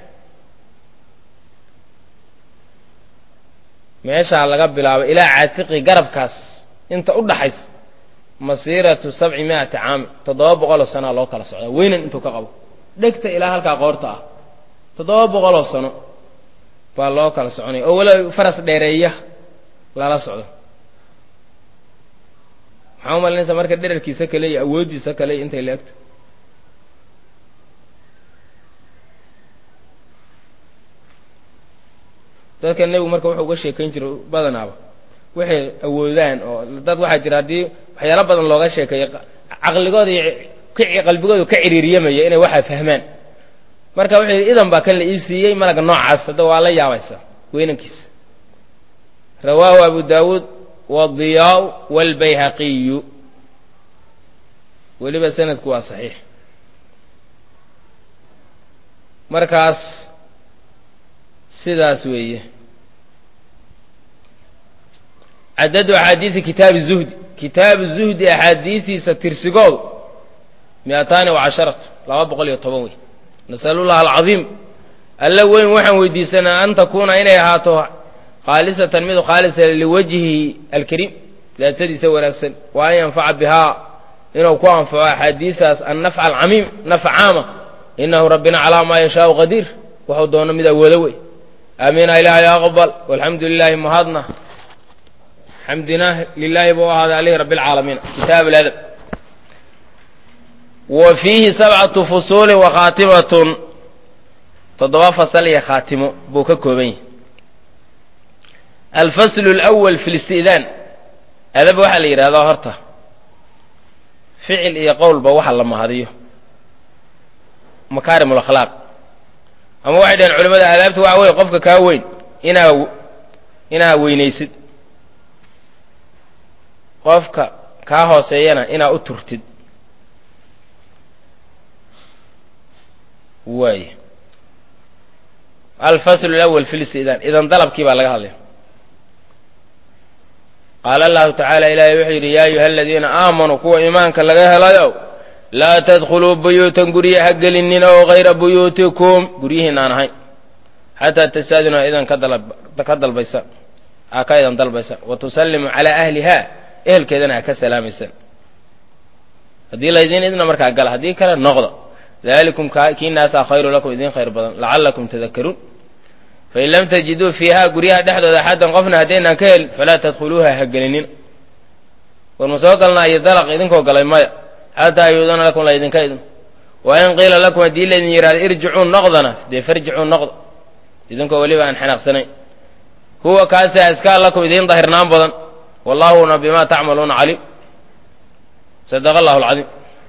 S1: meeshaa laga bilaabo ilaa caatiqi garabkaas inta u dhaxaysa masiiratu sabci mi'ati caami toddoba boqoloo sanaa loo kala socdaa weynan intuu ka qabo dhegta ilaa halkaa qoorta ah toddoba boqoloo sano baa loo kala soconaya oo weliba faras dheereeya lala socdo maxaa umalinaysa marka dherarkiisa kale iyo awooddiisa kale iyo intay la egto dadka nebigu marka wuxuu uga sheekayn jiro badanaaba waxay awoodaan oo dad waxaa jira haddii waxyaalo badan looga sheekeeyo caqligooda iyo qalbigooda ka ciriiriyamaya inay waxaa fahmaan marka wuxuu yidhi idan baa kan la ii siiyey malagga noocaas hadda waa la yaabaysa weynankiisa rawaahu abu daawuud wadiyaa waalbayhaqiyu weliba sanadku waa saxiix markaas sidaas weeye cadadu axaadiidi kitaabi zuhdi kitaabu zuhdi axaadiistiisa tirsigoodu miataani wacasharatu laba boqol iyo toban wey nasalu llaha alcadiim alla weyn waxaan weydiisanaa an takuuna inay ahaato khaalisatan mid khaalisa liwajhihi alkariim daatadiisa wanaagsan wa an yanfaca bihaa inuu ku anfaco axaadiistaas annafca alcamiim nafc caama inahu rabbina calaa maa yashaau qadiir wuxuu doono mid awoodo wey aamiina ilaahay aqbal walxamdu lilaahi mahadna xamdina lilaahi buu ahaaday aleyhi rabbi alcaalamiin kitaab aladab wa fiihi sabcatu fusuulin wa khaatimatun toddoba fasal iyo khaatimo buu ka kooban yahay alfaslu alawal fi listi'daan adab waxaa la yidhahdaa horta ficil iyo qowlba waxa la mahadiyo makaarim alakhlaaq ama waxay dhaheen culimmada aadaabta waxa weye qofka kaa weyn inaa inaa weynaysid qofka kaa hooseeyana inaa u turtid waay alfasl اlأwl fi listidan idan dalabkii baa laga hadlaya qaala allahu tacaala ilaahay wuxuu yidhi yaa ayuha aladiina aamanuu kuwa iimaanka laga helayo laa tadkhuluu buyuutan gurya ha gelinina oo hayra buyuutikum guryihiin aan ahayn xataa tastaadinuu idan ka dalbaysa aa ka idan dalbaysa wa tusallimuu calaa ahliha ehelkeedana ha ka salaamaysan haddii laydin idna markaa gala haddii kale noqda dalikum kii naasaa khayru lakum idin khayr badan lacallakum tadakaruun fain lam tajiduu fiiha guryaha dhexdooda axaddan qofna haddaynaan ka helin falaa tadkhuluuha ha gelinin war ma soo galnaa iyo dalaq idinkoo galay maya xataa yuudana lakum laydinka idin wa in qiila lakum haddii laydin yidhahdo irjicuu noqdana dee farjicuu noqda idinkoo weliba aan xanaaqsanayn huwa kaasaa askaa lakum idiin dahirnaan badan wallaahuna bimaa tacmaluuna caliim sadaqa allahu alcadiim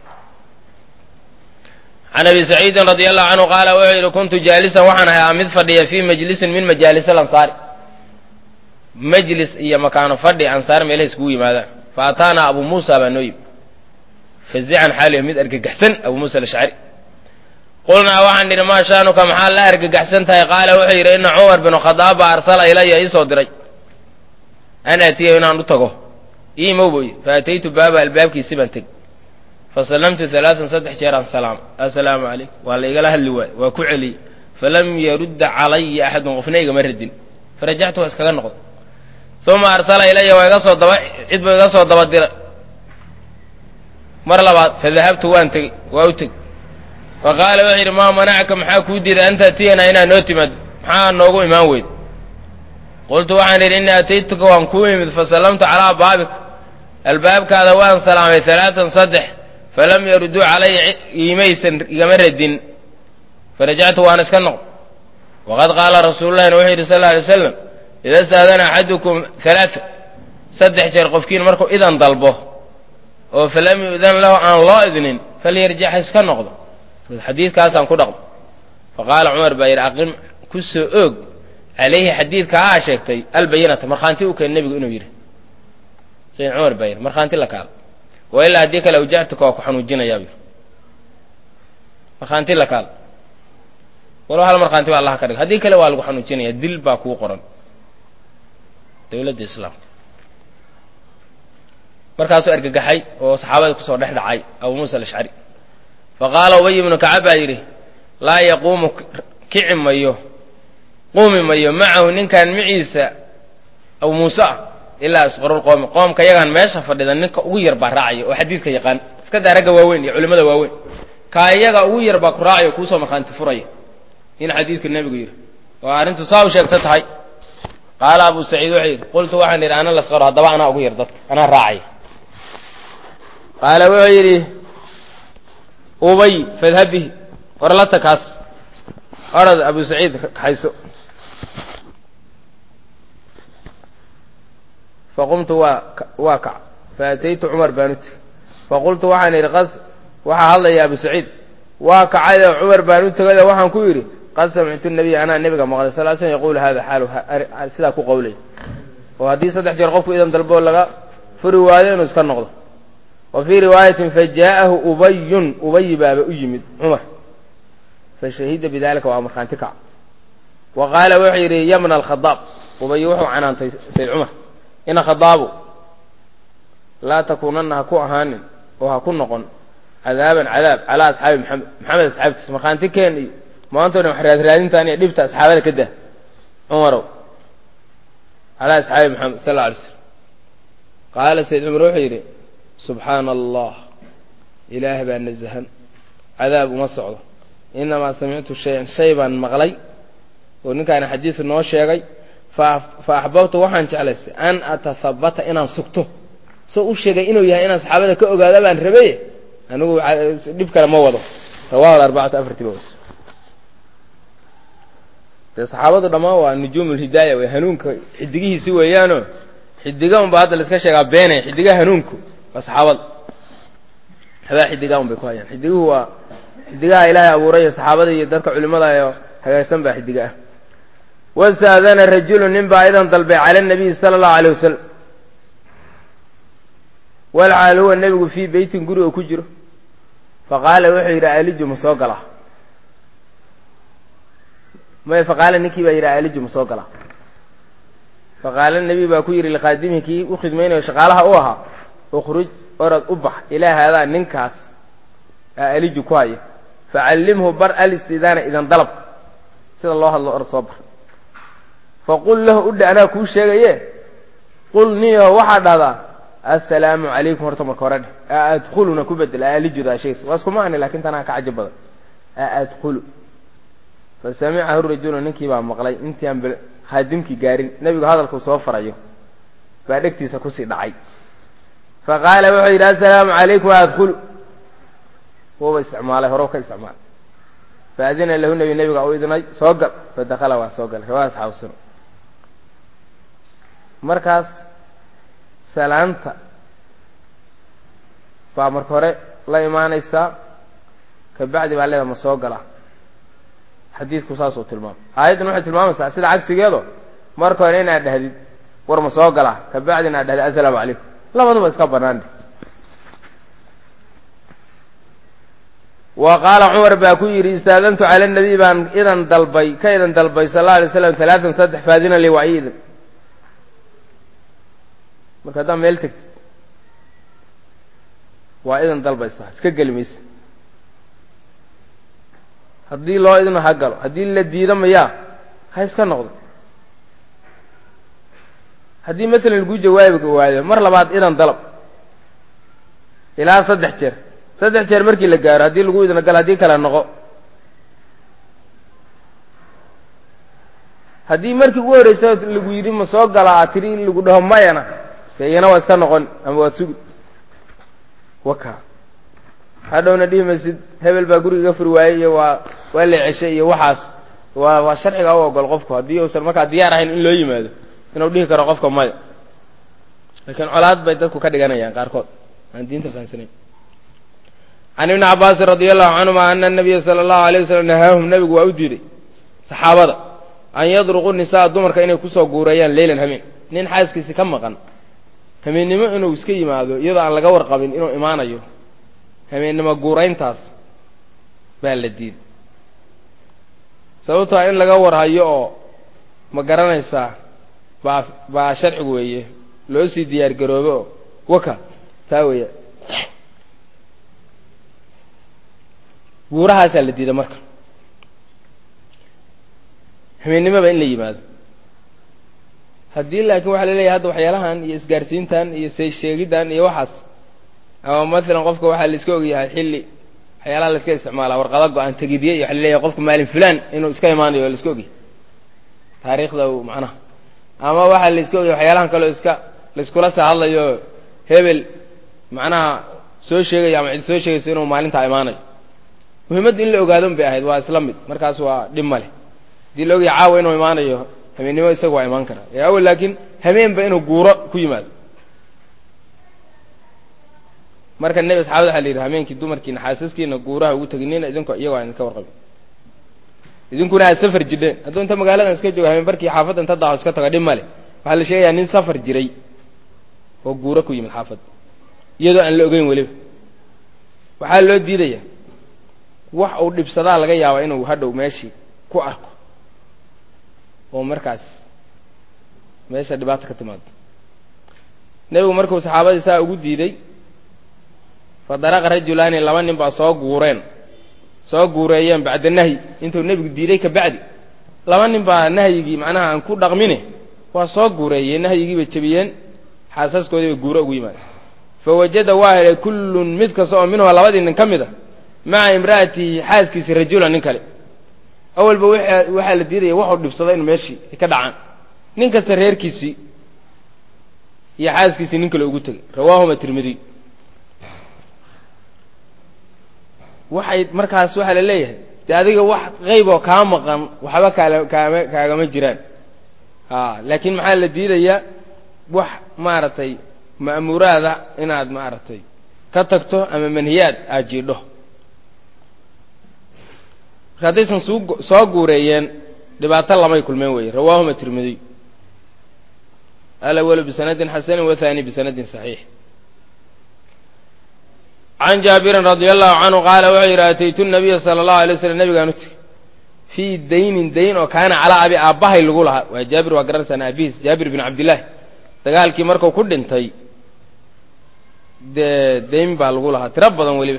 S1: can abi saciidin radi allahu canhu qaala wuxuu yidhi kuntu jaalisan waxaan ahaa mid fadhiya fii majlisin min majaalis alansaari majlis iyo makaano fadhi ansaar meelaha iskugu yimaadaan fa ataanaa abu muusa baa noo yimi fazican xaaliyo mid argagaxsan abu muusa alashcari qulnaa waxaan nidhi maa shaanuka maxaa la argagaxsan tahay qaala wuxuu yidhi ina cumar binu khadaab baa arsala ilaya iisoo diray an aatiya inaan u tago iimow boy fa ataytu baaba albaabkiisi baan teg fasallamtu alaaan saddex jeeraan salaam assalaamu calaykum waa la igala hadli waay waa ku celiyey falam yarudda calaya axadun qofna igama radin farajactu waa iskaga noqday uma arsala ilaya waa iga soo daba cid buu iga soo daba diray mar labaad fadahabtu waan tegey waa u teg fa qaala wuxuu yidhi maa manacaka maxaa kuu diiday an taatiyanaa inaad noo timaado maxaa noogu imaan weyd qultu waxaan idhi innii ataytuka waan kuu imid fasallamtu calaa baabika albaabkaada waan salaamay alaatan saddex falam yaruduu calaya iimaysan igama radin farajactu waan iska noqd waqad qaala rasuululahina wuxuu yidhi sal lla alay slam ida staadana axadukum alaaa saddex jeer qofkiin markuu idan dalbo oo falam yu'dan lahu aan loo idnin falyarjic ha iska noqdo xadiidkaasaan ku dhaqmo faqaala cumar baa yidhi aqim ku soo oog calayhi xadiidka aa sheegtay albayinata markhaanti u keen nebigu inuu yidhi sayd cumar baa yidhi markhaanti la kaala wa ilaa haddii kale awjactuka waa ku xanuujinayaa bu yidhi markhaanti la kaala walow hal markhaanti ba allah ka dhig haddii kale waa lagu xanuujinaya dil baa kuu qoran dowladda islaamka markaasuu argagaxay oo saxaabadii kusoo dhex dhacay abu muusa alashcari fa qaala ubay ibnu kacab baa yidhi laa yaquumu kici mayo quumi mayo macahu ninkan maciisa abu muuse ah ilaa asqarulqoomi qoomka yagaan meesha fadhida ninka ugu yar baa raacaya oo xadiidka yaqaan iska daa ragga waaweyn iyo culimmada waaweyn kaa iyaga ugu yar baa ku raacaya oo kuusoo markhaanti furaya in xadiidka nebigu yidhi oo arrintu saa u sheegto tahay qaala abu saciid wuxuu yidhi qultu waxaan yidhi ana lasqaro haddaba anaa ugu yar dadka anaa raacaya qaala wuxuu yidhi ubay fadhab bihi warlata kaas orad abu saciid kaxayso faqumtu waa waa kac faataytu cumar baan u tegey faqultu waxaan idhi qad waxaa hadlaya abu saciid waa kacayoo cumar baan u tegayoo waxaan ku yidhi qad samictu nabiya anaa nebiga maqlay sal l slm yaquulu hada xaalu sidaa ku qowlay oo haddii saddex jeer qofku idan dalboo laga furi waayo inuu iska noqdo wa fii riwaayatin fajaa'ahu ubayun ubayi baaba u yimid cumar fashahida bidalika waa markhaanti kac wa qaala wuxuu yidhi yabna alkhadaab ubayi wuxuu canaantay sayd cumar ina khadaabu laa takuunanna ha ku ahaanin oo ha ku noqon cadaaban cadaab calaa asxaabi maxamed maxamed asxaabtiisa markhaanti keen iyo maantoo dhan wax raadraadintaan iyo dhibta asxaabada ka dah cumarow calaa asxaabi maxamed sal alla alay slam qaala sayd cumar wuxuu yidhi subxaana allah ilaah baa nasahan cadaab uma socdo inamaa samictu shayan shay baan maqlay oo ninkaana xadiisu noo sheegay fa axbabtu waxaan jeclaystay an atahabata inaan sugto soo u sheegay inuu yahay inaan saxaabada ka ogaado baan rabay anigu dhib kale ma wado rawahu arbacatu afartiba was dee saxaabadu dhammaan waa nujuum ulhidaaya wey hanuunka xidigihiisi weeyaano xidiga unba hadda laiska sheegaa beenaya xidigaha hanuunku waa saxaabada habaa xidigaa un bay ku hayaan xidiguhu waa xidigaha ilaahay abuuray iyo saxaabada iyo dadka culimada oo hagaagsan baa xidiga ah wastaadana rajulu nin baa idan dalbay cala nabiyi sala allahu alay wasalam walxaal huwa nebigu fii beytin guriga ku jiro faqaala wuxuu yidhi aliju ma soo galaa may faqaala ninkii baa yidhi aliju ma soo galaa faqaala nebi baa ku yidhi liqaadimihi kii u khidmaynayo shaqaalaha u ahaa ukhruj orod u bax ilaa haadaa ninkaas aa aliju ku haya facallimhu bar alistidaana idan dalabka sida loo hadlo orod soo bar faqul lahu udhe anaa kuu sheegaye qul niyaho waxaa dhahdaa assalaamu calaykum horta marka hore dheh a adkhuluna ku bedel aalijuda shays waa isku macni lakin tanaa ka cajab badan a adkhulu fasamicahu rajulu ninkii baa maqlay intii aan khaadimkii gaarin nebigu hadalkuu soo farayo baa dhegtiisa kusii dhacay faqaala wuxuu yidhi assalaamu calaykum a adkhulu wuuba isticmaalay horow ka isticmaalay faadina lahu nebi nebiga u idnay soo gal fadakala waa soo galay riwaaya asxaabu sunan markaas salaanta baa marka hore la imaanaysaa kabacdi baa leeda ma soo galaa xadiidku saasuu tilmaamay aayaddan waxay tilmaamaysaa sida cagsigeedo marka hore inaad dhahdid war ma soo galaa kabacdi inaad dhahdid assalaamu calaykum labaduba iska banaande wa qaala cumar baa ku yidhi istaadantu cala nabiy baan idan dalbay ka idan dalbay sal alla alay slam talaatan saddex faadina li waa ii idan marka haddaad meel tegtid waa idan dalbaysaa iska geli maysa haddii loo idno ha galo haddii la diido mayaa ha iska noqdo haddii maalan lagu jawaabi waayo mar labaad idan dalab ilaa saddex jeer saddex jeer markii la gaaro haddii lagu idno gal haddii kale noqo haddii markii ugu horreysa lagu yidhi ma soo galaa a tiri lagu dhaho mayana dee iyana waa iska noqon ama waad sugi waka hadhowna dhihi maysid hebel baa guriga iga furi waayey iyo waa waa la ceshay iyo waxaas waa waa sharciga u ogol qofku haddii uusan markaa diyaar ahayn in loo yimaado inuu dhihi karo qofka maya laakiin colaad bay dadku ka dhiganayaan qaarkood aan diinta fahansanayn can ibni cabaasin radi allahu canhuma ana nabiya sala allahu alay wasalam nahaahum nabigu waa u diiday saxaabada an yadruqu nisaa dumarka inay kusoo guureeyaan leylan hameen nin xaaskiisi ka maqan hameennimo inuu iska yimaado iyadoo aan laga warqabin inuu imaanayo hameennimo guurayntaas baa la diiday sababtoa in laga warhayo oo ma garanaysaa baa baa sharcigu weeye loo sii diyaar garoobe oo waka taa weeya guurahaasaa la diiday marka hameennimoba in la yimaado haddii laakiin waxaa la leeyahay hadda waxyaalahan iyo isgaarsiintan iyo sheegiddan iyo waxaas ama maalan qofka waxaa la iska ogyahay xilli waxyaalaha la iska isticmaalaa warqado go-aan tegidye iyo waxa la leeyahay qofka maalin fulaan inuu iska imaanayo la iska ogyahay taariikhda uu macnaha ama waxaa la iska ogyahay waxyaalahan kaleo iska laiskula saa hadlayo hebel macnaha soo sheegayo ama cid soo sheegayso inuu maalintaa imaanayo muhimmaddu in la ogaado un bay ahayd waa isla mid markaas waa dhib ma leh haddii la ogyahay caawa inuu imaanayo hameennimo isaga waa imaan karaa ee awel laakiin hameenba inuu guuro ku yimaado marka nebi asxaabada waxa la yidhi hameenkii dumarkiina xaasaskiina guuraha ugu teginina idinko iyagoo aan idinka warqabin idinkuna aad safar jidheen hadduu inta magaaladan iska joogo hameen barkii xaafadda inta daaho iska tago dhib ma leh waxaa la sheegayaa nin safar jiray oo guuro ku yimid xaafadda iyadoo aan la ogeyn weliba waxaa loo diidaya wax uu dhibsadaa laga yaabaa inuu hadhow meeshii ku arko oo markaas meesha dhibaata ka timaado nebigu markuu saxaabadii saa ugu diiday fa daraqa rajulaani laba nin baa soo guureen soo guureeyeen bacda nahyi intuu nebigu diiday ka bacdi laba nin baa nahyigii macnaha aan ku dhaqmine waa soo guureeyeen nahyigii bay jebiyeen xaasaskoodii bay guuro ugu yimaadeen fa wajada waa helay kullun mid kasta oo minhumaa labadii nin ka mid a maca imra'atihi xaaskiisi rajulan nin kale awalba waxaa la diidaya waxuu dhibsado inu meeshii ay ka dhacaan nin kasta reerkiisii iyo xaaskiisii nin kale ugu tegay rawaahuma tirmidiy waxay markaas waxaa la leeyahay dee adiga wax qeyb oo kaa maqan waxba kaala kaama kaagama jiraan a laakiin maxaa la diidayaa wax maaragtay ma'muuraada inaad maaragtay ka tagto ama manhiyaad aad jiidho marka haddaysan suu soo guureeyeen dhibaato lamay kulmeen weeye rawaahuma tirmidiy alawalu bisanadin xasanin wathani bisanadin saxiix can jaabirin radia allahu canhu qaala wuxuu yidhi ataytu nabiya sala allahu alay slam nabigaan u tegey fii daynin dayn oo kaana calaa abi aabbahay lagu lahaa waa jaabir waa garanaysaa aabihiis jaabir bin cabdillaahi dagaalkii markuu ku dhintay dee dayn baa lagu lahaa tiro badan weliba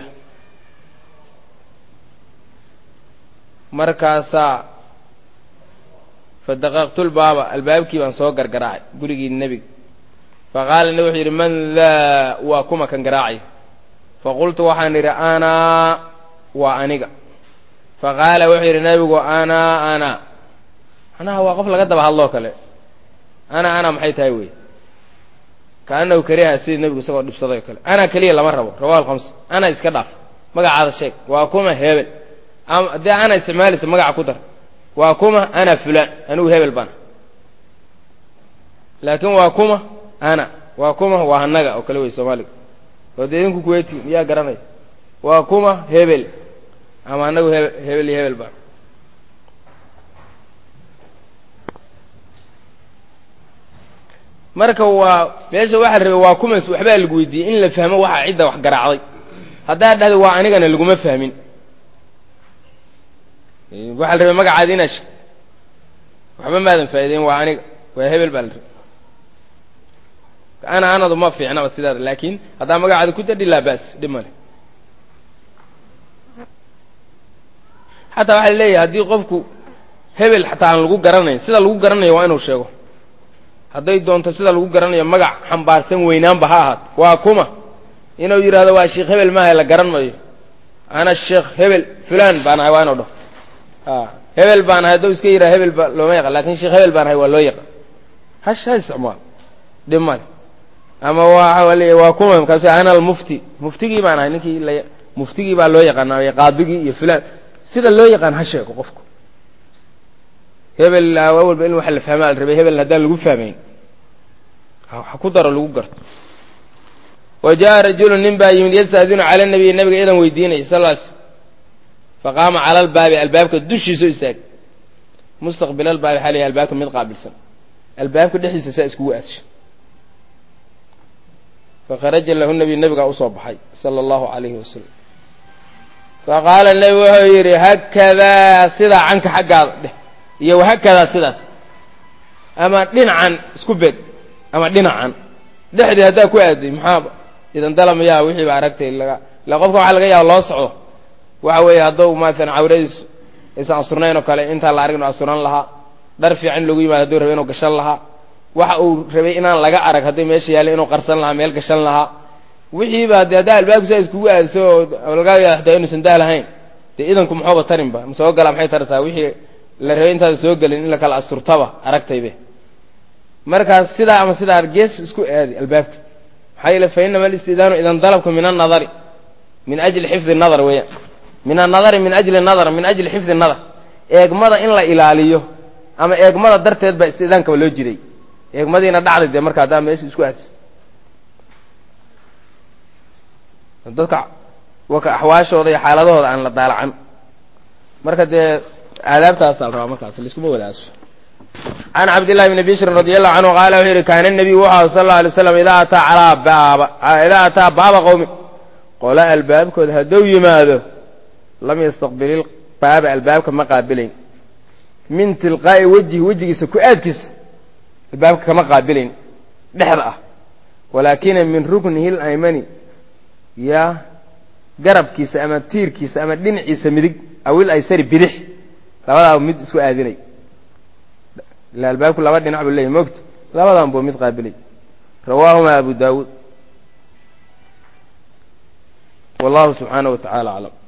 S1: markaasaa fadaqaqtulbaaba albaabkii baan soo gargaraacay gurigii nebiga faqaala nebi wuxuu yidhi man daa waa kuma kan garaacay faqultu waxaan idhi anaa waa aniga faqaala wuxuu yidhi nebigu anaa ana manaha waa qof laga daba hadloo kale ana ana maxay tahay wey kaanahu kariha sidii nebigu isagoo dhibsaday oo kale ana keliya lama rabo rawahu alkhamsa ana iska dhaaf magacaada sheeg waa kuma hebel ama haddii ana isticmaalaysa magaca ku dar waa kuma ana fulaan anigu hebel bana laakiin waa kuma ana waa kuma waa hanaga oo kale wey soomaaliga oo dee idinku kuweyti miyaa garanaya waa kuma hebel ama anagu hebel hebel iyo hebel bana marka waa meesha waxaa la rabay waa kumas waxbaa lagu weydiiyey in la fahmo waxaa cidda wax garaacday haddaad dhahda waa anigana laguma fahmin waxaa la rabay magacaadi inaad sheegto waxba maadan faa'ideyn waa aniga waa hebel baa la rabay ana anadu ma fiicnaba sidaada laakiin haddaa magacaada ku dadhi laa ba's dhib male xataa waxaa la leeyahay haddii qofku hebel xataa aan lagu garanayn sida lagu garanayo waa inuu sheego hadday doonto sida lagu garanayo magac xambaarsan weynaanba ha ahaat waa kuma inuu yidhahdo waa sheekh hebel maaha la garan mayo ana sheekh hebel fulan baan ahay waa inuu dhaho a hebel baan ahay hadduu iska yidhaha hebel ba looma yaqan lakin sheekh hebel baan ahay waa loo yaqan hash ha isticmaal dhib male ama waa leeya waa kuma markaasu ana almufti muftigii baan ahay ninkii la muftigii baa loo yaqaana qaadigii iyo fulan sida loo yaqaan ha sheego qofku hebel awalba in waxa la fahmaa la rabay hebel haddaan lagu fahmayn ha ku daro lagu garto wa jaa rajulu nin baa yimid yastaadinu cala nabiy nabiga idan weydiinaya sal l faqaama cala albaabi albaabka dushiisao istaag mustaqbil albaabi xaa layahy albaabka mid qaabilsan albaabka dhexdiisa saa iskugu aadsha fakharaja lahu nabiy nabigaa usoo baxay sala allahu alayhi wasalam faqaala nebi wuxuu yidhi hakadaa sidaa canka xaggaada dheh iyo wahakadaa sidaas ama dhinacan isku beeg ama dhinacan dhexdii haddaa ku aaday maxaaba idan dalamayaa wixii ba aragtay laga ila qofka waxaa laga yaaba loo socdo waxa weeye hadduu masalan cawradiis aysan asurnayn oo kale intaan la arag inu asuran lahaa dhar fiican loogu yimaado hadduu rabay inuu gashan lahaa waxa uu rabay inaan laga arag hadday meesha yaalla inuu qarsan lahaa meel gashan lahaa wixiiba de haddaa albaabku saa iskugu aadso oo laga yaaba xataa inuusan daa lahayn dee idanku muxuuba tarinba ma soo galaa maxay taraysaa wixii la rabay intaada soo gelin in la kala asturtaba aragtaybe markaas sidaa ama sidaa gees isku aadi albaabka maxaa yeele fa inama alistidaanu idan dalabka min annadari min ajli xifdi nadar weeyaan min annadari min ajli nadar min ajli xifdi nadar eegmada in la ilaaliyo ama eegmada darteed baa istidaankaba loo jiray eegmadiina dhacday dee marka haddaa meesha isku aadis dadka waka axwaashooda iyo xaaladahooda aan la daalacan marka dee aadaabtaasaa la rabaa markaas laiskuma wadaaso can cabdillahi bni bishrin radi allahu canhu qaala wuxuu yidhi kaana nabiyu wuxu sal alla alay slam idaa ataa calaa baaba idaa ataa baaba qowmi qola albaabkooda hadduu yimaado lam yastaqbil baaba albaabka ma qaabilayn min tilqaa'i wejhi wejigiisa ku aadkiisa albaabka kama qaabilayn dhexda ah walaakina min ruknihi laymani ya garabkiisa ama tiirkiisa ama dhinaciisa midig awil aysari bidix labadaaba mid isku aadinay ila albaabku laba dhinac buu leeyahy mogta labadan buu mid qaabilay rawaahuma abu daawuud wallahu subxaanaه wa taعala aclam